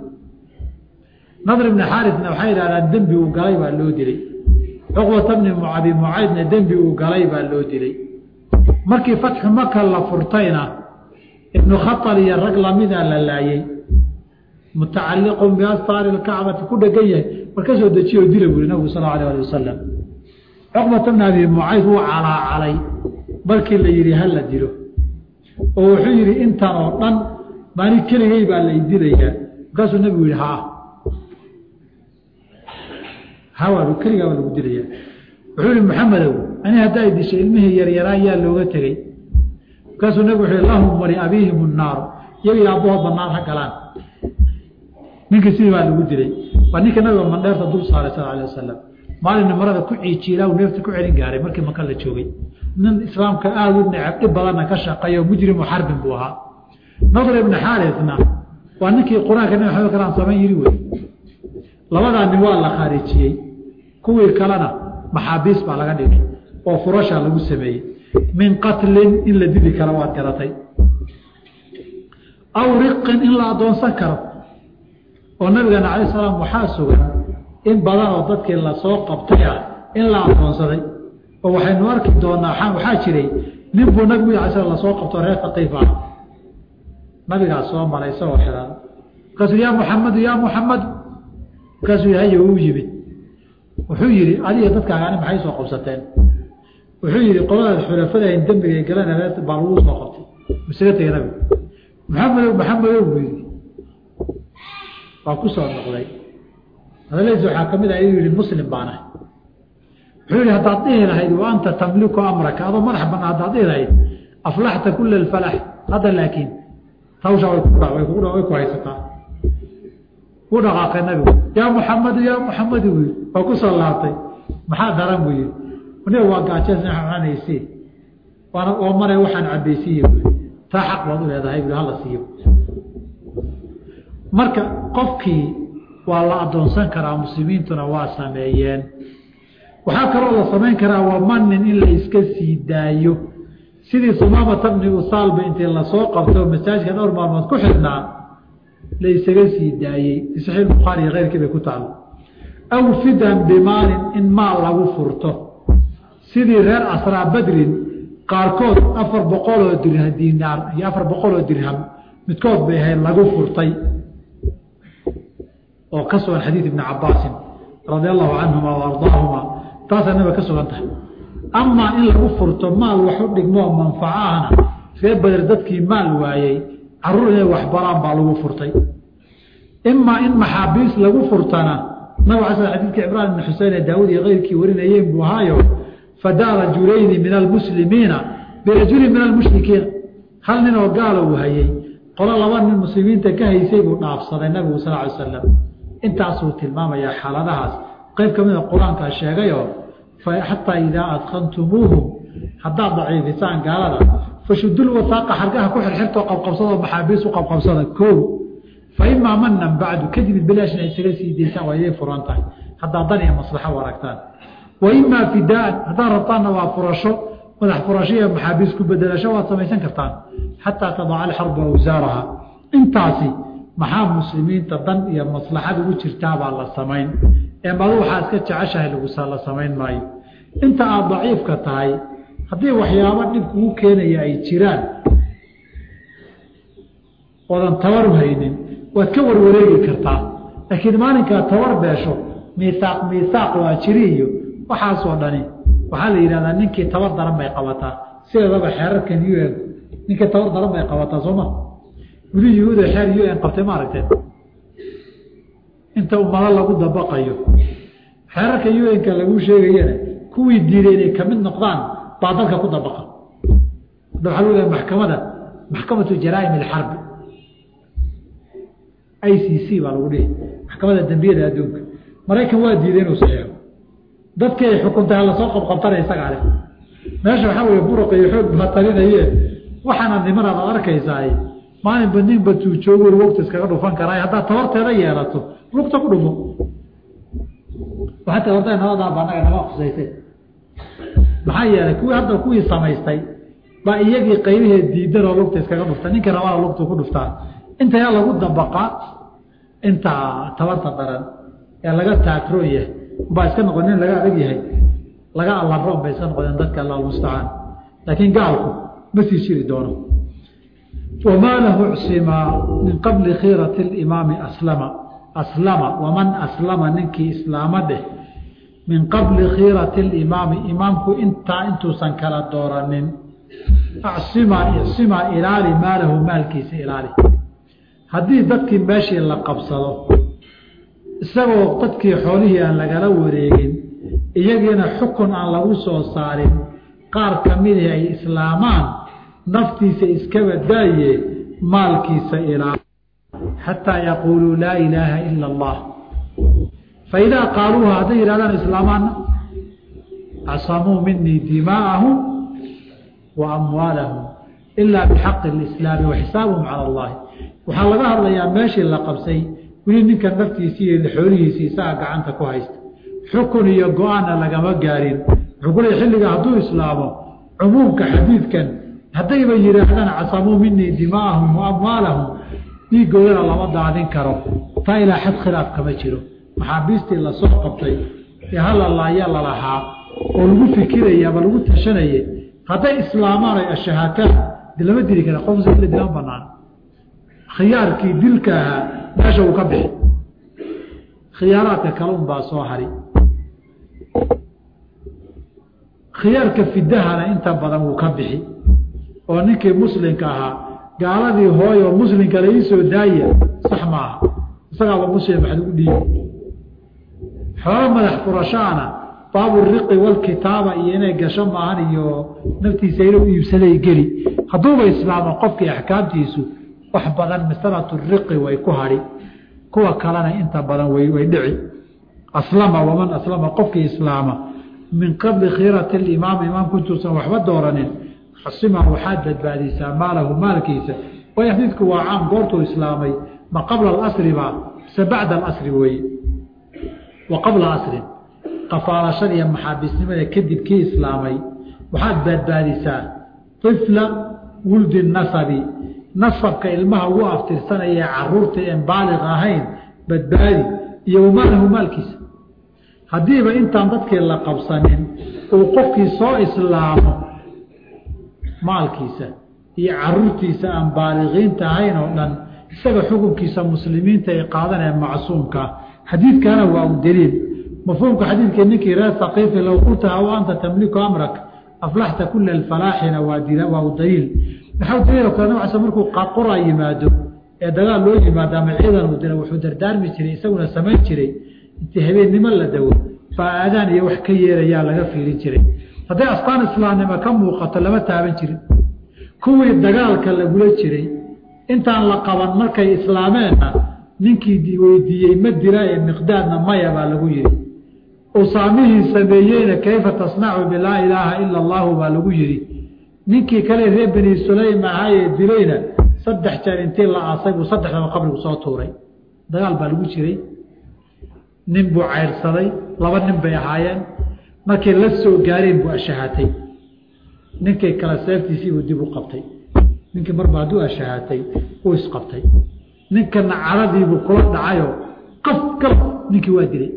nadr bni xaarifna waxay yidhahdaan dembi uu galay baa loo dilay cuqbata bni abi mucaydna dembi uu galay baa loo dilay markii fatxu maka la furtayna ibnu khatal iyo rag lamida la laayey mutacaliqun biastaari lkacbati ku dhegan yahay war ka soo dejiyo o dila buuri nabigu sal alay ali wasalam cuqbata bna abi mucayd wuu calaacalay markii la yidhi hala dilo oo wuxuu yidhi intan oo dhan maani keligay baa la idilayaa markaasuu nabigu yihi haa hawa keligaa baa lagu dilayaa wuxuu yihi maxamedow ani haddaa dishay ilmihii yaryaraa yaa looga tegey markaasuu nabigu wuxuu yihi lahum wali abiihim naaru iyaga aabbahoodba naar ha galaan ninkii sidii baa lagu dilay waa ninka nabiga mandheerta dul saaray sal alay wasalam maalina marada ku ciijiilaa uu neefta ku celin gaaray markii maka la joogay nin islaamka aada u necab dhib badanna ka shaqeeyo mujrimu xarbin buu ahaa nadr ibni xaarisna waa ninkii qur-aanka nabi maxamed kalaan samayn yiri wey labadaa nin waa la khaarijiyey kuwii kalena maxaabiis baa laga dhigay oo furasha lagu sameeyey min qatlin in la dili karo waad garatay aw riqin in la adoonsan karo oo nabigana calay salaam waxaa sugan in badan oo dadkii lasoo qabtay ah in la adoonsaday oo waxaynu arki doonaa waxaa jiray nin buu nabigu ala sl lasoo qabto reer taqiif ah nabigaa soo maray isagoo xiran markaasuu yaa muxamadu yaa muxamadu markaasuu yahay uu yimid wuxuu yihi adiga dadkaagaani maxay soo qabsateen wuxuu yihi qoladaad xulafadahayn dembiga galan baa lagu soo qabtay masaga tegay nabigu maxamedow maxamedow buu yidhi waa ku soo noqday hadaladiisa waxaa kamid ah inuu yihi muslim baanahay wuxuu yihi haddaad dhihi lahayd wa anta tamliku amraka adoo madax banaa haddaad dhihi lahayd aflaxta kula alfalax hadda laakiin tawsha way ku way ku way ku haysataa ku dhaqaaqay nabigu yaa muxamadu yaa muxamadu buu yidhi waa ku soo laabtay maxaa daran buu yidhi aniga waa gaajeesna cunanaysi waana oo maray waxaan cabaysiiye buu taa xaq baad u leedahay buu hala siiyo marka qofkii waa la adoonsan karaa muslimiintuna waa sameeyeen waxaa kaloo la samayn karaa wamanin in la iska sii daayo sidii sumaamata bni usaalba intii lasoo qabto masaajidka dhowr maalmood ku xidhnaa la isaga sii daayey fi saxiix bukhaari iyo keyrkii bay ku taalo aw fidan bimaalin in maal lagu furto sidii reer asraa badrin qaarkood afar boqoloo dirha diinaar iyo afar boqoloo dirham midkood bay ahayd lagu furtay oo ka sugan xadiid ibni cabaasin radia allahu canhuma wa ardaahuma taasaa nabiga ka sugan tahay amaa in lagu furto maal wax u dhigmoo manfaco ahna reer bader dadkii maal waayey caruur inay waxbaraan baa lagu furtay imaa in maxaabiis lagu furtana nabig ala sl xadidka cimraan ibn xusein ee daawud iyo keyrkii warinayeen buu ahaayo fadaa rajulayni min almuslimiina birajulin min almushrikiina hal nin oo gaala uu hayey qolo laba nin muslimiinta ka haysay buu dhaafsaday nabigu sal ly slam intaasuu tilmaamayaa xaaladahaas qayb ka mida qur-aankaa sheegayoo xataa idaa adkantumuuhum haddaad daciifisaan gaalada fashudul wasaaqa xargaha ku xirxirtoo qabqabsadoo maxaabiis u qabqabsada koow fa imaa manan bacdu kadib bilaashna isaga sii daysaan waa iday furan tahay haddaa dan iyo maslaxo u aragtaan wa imaa fidaan haddaad rabtaanna waa furasho madax furasho iyo maxaabiis ku bedelasho waad samaysan kartaan xataa tadaca alxarbu awsaaraha intaasi maxaa muslimiinta dan iyo maslaxad ugu jirtaabaa la samayn ee madu waxaa iska jeceshahay lagusa la samayn maayo inta aada daciifka tahay haddii waxyaabo dhib kugu keenaya ay jiraan oodan tabar haynin waad ka warwareegi kartaa laakiin maalinkaa tabar beesho miisaaq miisaaq waa jiri iyo waxaasoo dhani waxaa la yidhahdaa ninkii tabar daran bay qabataa sideedaba xeerarkan u n ninkii tabar daran bay qabataa sooma wili yuhuuda xeer u n qabtay ma aragteen inta ummado lagu dabaqayo xeerarka u n-ka laguu sheegayana kuwii diiday inay kamid noqdaan baa dalka ku dabaqa hadda waxaa lagu leehay maxkamada maxkamatu jaraa'im alxarbi i c c baa lagu dhihi maxkamada dembiyada adduunka maraykan waa diiday inuu saxiixo dadkii ay xukuntay halasoo qabqabtana isagaa leh meesha waxaa weeye buruq iyo xoog baa talinaye waxaana nimanaad ad arkaysaay maalinba ninba tuujoogo lugta iskaga dhufan karaa haddaad tabarteeda yeelato lugta ku dhufo waxaa tabartay nabadaaba anaga nama khusaysay maxaa yeelay kuwii hadda kuwii samaystay baa iyagii qaybaheed diidan oo lugta iskaga dhufta ninka rabana lugtu ku dhuftaa inta yaa lagu dabaqaa inta tabarta daran ee laga taatroon yahay baa iska noqon nin laga adag yahay laga allaroon bay iska noqdeen dadka allah mustacaan laakiin gaalku ma sii jiri doono wamaa lahu csimaa min qabli khiirati limaami aslama aslama waman aslama ninkii islaamo dheh min qabli khiirati limaami imaamku intaa intuusan kala dooranin acsimaa icsimaa ilaali maalahu maalkiisa ilaali haddii dadkii meeshii la qabsado isagoo dadkii xoolihii aan lagala wareegin iyagiina xukun aan lagu soo saarin qaar ka midii ay islaamaan naftiisa iskaba daaye maalkiisa ilaali xataa yaquuluu laa ilaaha ila allah faidaa qaaluuha hadday yidhahdaan islaamaana acsamuu minii dimaa'ahum wa amwaalahum ilaa bixaqi lislaami wa xisaabahum cala allahi waxaa laga hadlayaa meeshii la qabsay weli ninka naftiisii iyo xoolihiisii isaga gacanta ku haysta xukun iyo go-aanna lagama gaarin wuxuu ku leey xilliga hadduu islaamo cumuumka xadiidkan haddayba yidhaahdaan casamuu minii dimaa'ahum wa amwaalahum dhiigoodana lama daadin karo taa ilaa xad khilaaf kama jiro maxaabiistii lasoo qabtay ee halalaaya lalahaa oo lagu fikiraya ama lagu tashanaya hadday islaamaan ay ashahaataan de lama dili kara qofsa ila dilan banaan khiyaarkii dilka ahaa meesha uu ka bixi khiyaaraadka kale un baa soo hari khiyaarka fidahana inta badan wuu ka bixi oo ninkii muslimka ahaa gaaladii hooy oo muslimka la iisoo daaya sax maaha isagaaba muslim waxad ugu dhiibi xoolo madax furashaana baaburiqi walkitaaba iyo inay gasho maahan iyo naftiisa inuu iibsaday geli hadduuba islaamo qofkii axkaamtiisu wax badan masalatu riqi way ku hadhi kuwa kalena inta badan way way dhici aslama waman aslama qofkii islaama min qabli khiirati limaam imaamku intuusan waxba dooranin xusima waxaad badbaadisaa maalahu maalkiisa way xadiidku waa caam goortuu islaamay ma qabla alasri ba mise bacda alasri weeye wa qabla asrin qafaalashada iyo maxaabiisnimada kadib kii islaamay waxaad badbaadisaa ifla wuldi nasabi nasabka ilmaha ugu aftirsanaya caruurta een baaliq ahayn badbaadi iyo wamaalahu maalkiisa haddiiba intaan dadkii la qabsanin uu qofkii soo islaamo maalkiisa iyo caruurtiisa aan baaliqiinta ahayn oo dhan isaga xukunkiisa muslimiinta ay qaadaneen macsuumkaa xadiidkana waa u daliil mafhuumka xadiidkii ninkii reer haqiifi low qultaha wa anta tamliku amrak aflaxta kula alfalaaxina waa waa u daliil maxaa daliil kale nab case markuu qura yimaado ee dagaal loo yimaado ama ciidan uu dira wuxuu dardaarmi jiray isaguna samayn jiray intii habeennimo la dawo baa aadaan iyo wax ka yeerayaa laga fiirin jiray hadday astaan islaamnimo ka muuqato lama taaban jirin kuwii dagaalka lagula jiray intaan la qaban markay islaameenna ninkii weydiiyey ma dira ee miqdaadna maya baa lagu yihi usaamihii sameeyeyna kayfa tasnacu bilaa ilaaha ila allahu baa lagu yihi ninkii kale reer beni sulaym ahaayee dilayna saddex jeer intii la aasay buu saddexdaba qabrigu soo tuuray dagaal baa lagu jiray nin buu cayrsaday laba nin bay ahaayeen markay la soo gaareen buu ashahaatay ninkay kale seeftiisii buu dib u qabtay ninkii marba hadduu ashahaatay uu isqabtay ninkana caradiibuu kula dhacayoo qaf galab ninkii waa dilay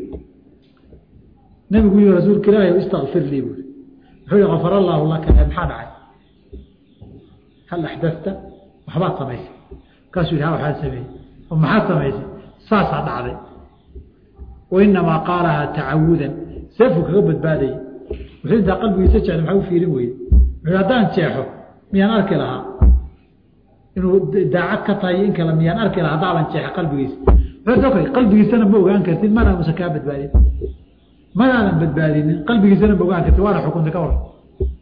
nebigu yihi rasuulka ilaahi istakfir lii buui wuxuu yihi kafar allaahu laka maxaa dhacay hal axdafta waxbaad samaysay markaasuu yidhi ha waxaad sameeyey oo maxaad samaysay saasaa dhacday wainamaa qaalahaa tacawudan seefuu kaga badbaadayay wuxuu intaa qalbigiisa jecda maxaa u fiirin weyde wuxuu haddaan jeexo miyaan arki lahaa inuu daacad ka tahay in kale miyaan arki lahaa haddaaban jeexa qalbigiisa wuxuu qalbigiisana ma ogaan kartid mana usan kaa badbaadin manaadan badbaadinin qalbigiisana ma ogaan kartid waana xukunta ka waran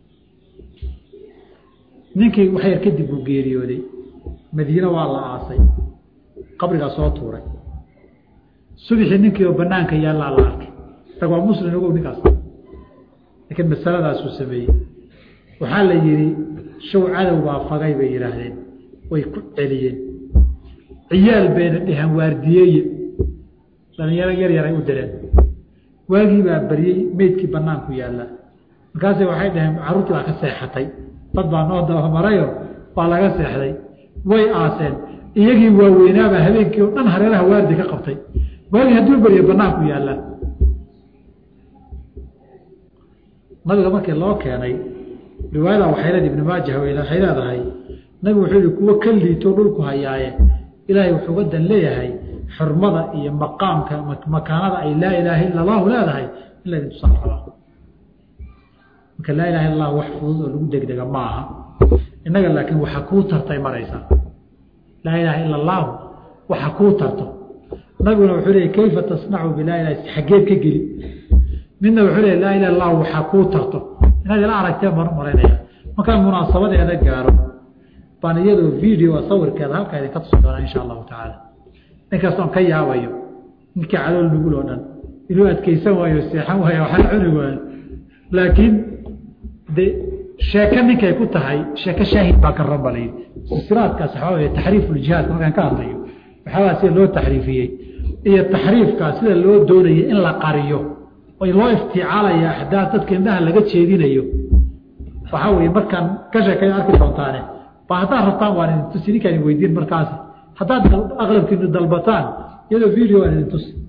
ninkii wax yar kadib buu geeriyooday madiine waa la aasay qabrigaa soo tuuray subixii ninkii oo banaanka yaallaa la arkay rag waa muslim ogow ninkaas laakiin masaladaasuu sameeyey waxaa la yidhi show cadow baa fagay bay yidhaahdeen way ku celiyeen ciyaal bayna dheheen waardiyeeye dhalinyaro yar yaray u direen waagii baa baryey meydkii banaanku yaallaa markaase waxay dhaheen carruurtii baa ka seexatay dad baa noo dabamarayo waa laga seexday way aaseen iyagii waaweynaabaa habeenkii oo dhan hareeraha waardi ka qabtay waagii hadduu baryo banaanku yaallaa nabiga markii loo keenay riwaayada waxay leed ibn maajah waxay leedahay nabigu wuxuu yihi kuwo ka liito dhulku hayaaye ilaahay wuxuu uga dan leeyahay xurmada iyo maqaamka makaanada ay laa ilaaha illa allahu leedahay in laydin tusaan rabaa marka laa ilaha illa allah wax fudud oo lagu degdega ma aha innaga laakiin waxa kuu tartay maraysaa laa ilaha illa allahu waxa kuu tarto nabiguna wuxuu leeyay kayfa tasnacu bilaa ilaha xaggeed ka geli midna wuxuu leeyay laa ilaha illahu waxaa kuu tarto inaad ila aragtee mar maraynaya markaan munaasabadeeda gaaro baan iyadoo video sawirkeeda halkaa idinka tusi doonaa insha allahu tacaala ninkastoon ka yaabayo ninkii calool nugul oo dhan inuu adkeysan waayo seexan waayo waxaa cuni waayo laakiin de sheeke ninkay ku tahay sheeke shaahid baa ka ranbalay silsilaadkaas waxaa wey taxriifuljihaadka markaan ka hadlayo waxaabaa sida loo taxriifiyey iyo taxriifkaa sida loo doonaya in la qariyo oy loo iftiicaalaya axdaaf dadka indhaha laga jeedinayo waxaa weye markaan ka sheekay arki doontaane ba haddaad rabtaan waan idin tusi ninkaan idin weydiin markaasi haddaad aqlabkiinu dalbataan iyadoo video waan idin tusi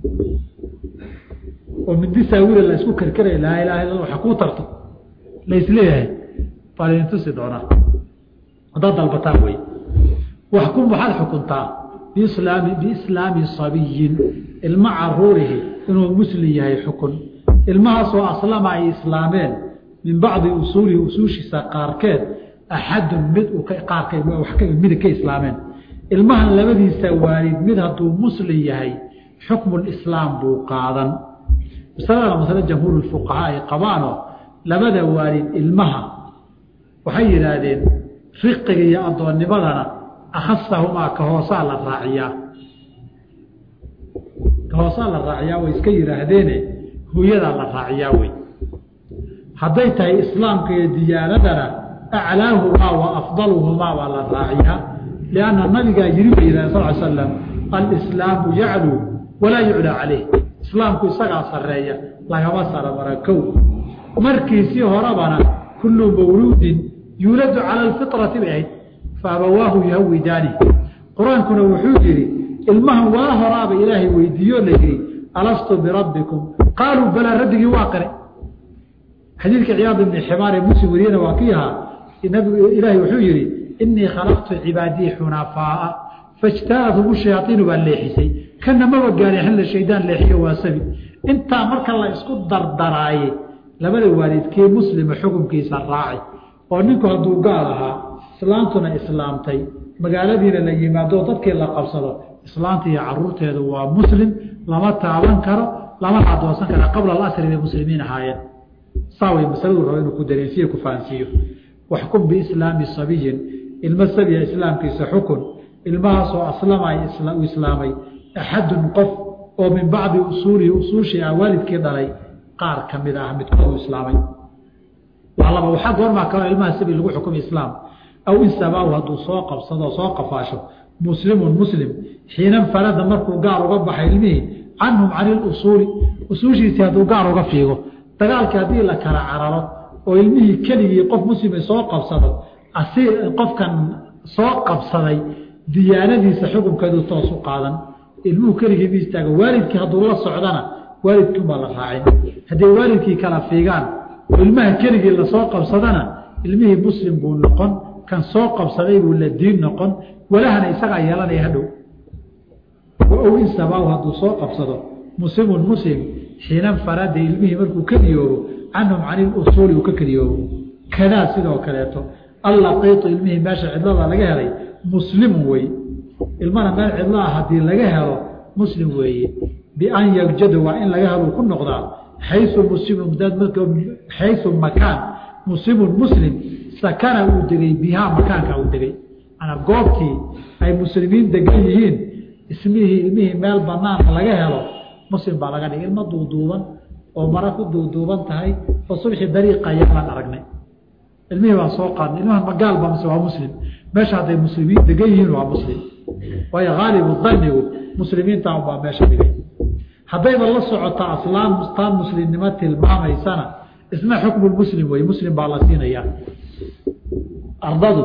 oo mindi saawira la isku kerkeraya laa ilaha illa waxa kuu tarto la isleeyahay baan idin tusi doonaa haddaad dalbataan wey waxkum waxaad xukuntaa biislaami biislaami sabiyin ilma caruurihi inuu muslim yahay xukun ilmahaasoo aslama ay islaameen min bacdi usuulihi usuushiisa qaarkeed axadun mid qaarkamid ka islaameen ilmahan labadiisa waalid mid hadduu muslim yahay xukmulislaam buu qaadan masaladana masale jamhuur fuqahaa ay qabaanoo labada waalid ilmaha waxay yidhaahdeen riqiga iyo addoonnimadana akhasahumaa ka hoosaa la raaciyaa ka hoosaa la raaciyaa way iska yidhaahdeene hooyadaa la raaciyaa wey hadday tahay islaamka iyo diyaanadana aclaahumaa wa afdaluhumaa baa la raaciyaa lianna nabigaa yiri bay yidhahden sal l slam alislaamu yacluu walaa yuclaa caleyh islaamku isagaa sarreeya lagama saromara kow markiisii horebana kullu mawluudin yuuladu cala alfitrati bay ahayd fa abawaahu yuhawidaani qur-aankuna wuxuu yidhi ilmahan waa horaaba ilaahay weydiiyo la yidhi alastu birabbikum qaaluu balaa rabbigii waa qire xadiidka ciyaad ibni ximaar ee muslim wariyana waa kii ahaa ilaahay wuxuu yidhi inii khalaqtu cibaadii xunafaaa fajtaadhum shayaaiinu baa leexisay kana maba gaari xilla shaydaan leexiyo waa sabi intaa marka la isku dardaraaye labada waalidkee muslima xukunkiisa raaci oo ninku hadduu gaal ahaa islaantuna islaamtay magaaladiina la yimaado dadkii la qabsado islaanta iyo caruurteedu waa muslim lama taaban karo lama adoonsan kara qabla alasri bay muslimiin ahaayeen saa way masaladu rabo inuu ku dareensiyo ku fahansiiyo waxkum biislaami sabiyin ilmo sabiya islaamkiisa xukun ilmahaasoo aslama u islaamay axadun qof oo min bacdi usuulihi usuushii ah waalidkii dhalay qaar ka mid ah midkood u islaamay waa laba waxaa goormaa kaloo ilmaha sabi lagu xukumay islaam aw in sabaahu hadduu soo qabsado soo qafaasho muslimun muslim xiinan farada markuu gaar uga baxay ilmihii canhum cani lusuuli usuushiisii hadduu gaar uga fiigo dagaalkii haddii la kala cararo oo ilmihii keligii qof muslima soo qabsado asi qofkan soo qabsaday diyaanadiisa xukunkeedu toosu qaadan ilmuhu keligii ma istaaga waalidkii hadduu la socdana waalidkiunbaa la raacin hadday waalidkii kala fiigaan oo ilmaha keligii lasoo qabsadana ilmihii muslim buu noqon kan soo qabsaday buu la diin noqon walahana isagaa yeelanaya hadhow ow in sabaahu hadduu soo qabsado muslimun muslim xiinan farada ilmihii markuu keliyoobo canhum cani lusuuli uu ka keliyoobo kadaa sidoo kaleeto allaqiitu ilmihii meesha cidlada laga helay muslimun wey ilmana meel cidlaah haddii laga helo muslim weeye bian yagjada waa in laga helo ku noqdaa xayu muslimun xayu makaan muslimun muslim sakana uu degay bihaa makaanka uu degay manaa goobtii ay muslimiin degan yihiin ismihii ilmihii meel banaana laga helo muslim baa laga dhigay ilmo duuduuban oo mara ku duuduuban tahay oo subxii dariiqa ayaan aragnay ilmihii baan soo qaadnay ilmahan magaal ba mise waa muslim meesha hadday muslimiin degan yihiin waa muslim waayo haalibu danigu muslimiinta unbaa meesha dhigay haddayba la socotaa aslaam taan muslimnimo tilmaamaysana isna xukmu muslim wey muslim baa la siinayaa ardadu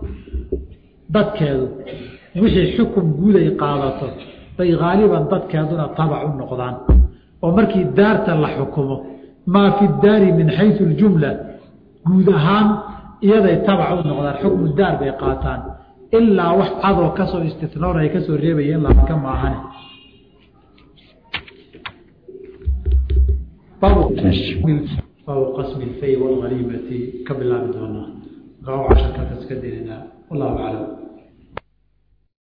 dadkeedu wixii xukun guud ay qaadato bay haaliban dadkeeduna tabac u noqdaan oo markii daarta la xukumo maa fi daari min xayu ljumla guud ahaan iyaday tabac u noqdaan xukmu daar bay qaataan ilaa wax cadoo kasoo istinoon ay kasoo reebayeen laaka maahane baabu qasmi lfay walhaniimati ka bilaabi doonaa gaabo casharkaakaas ka dirinaa wallahu aclam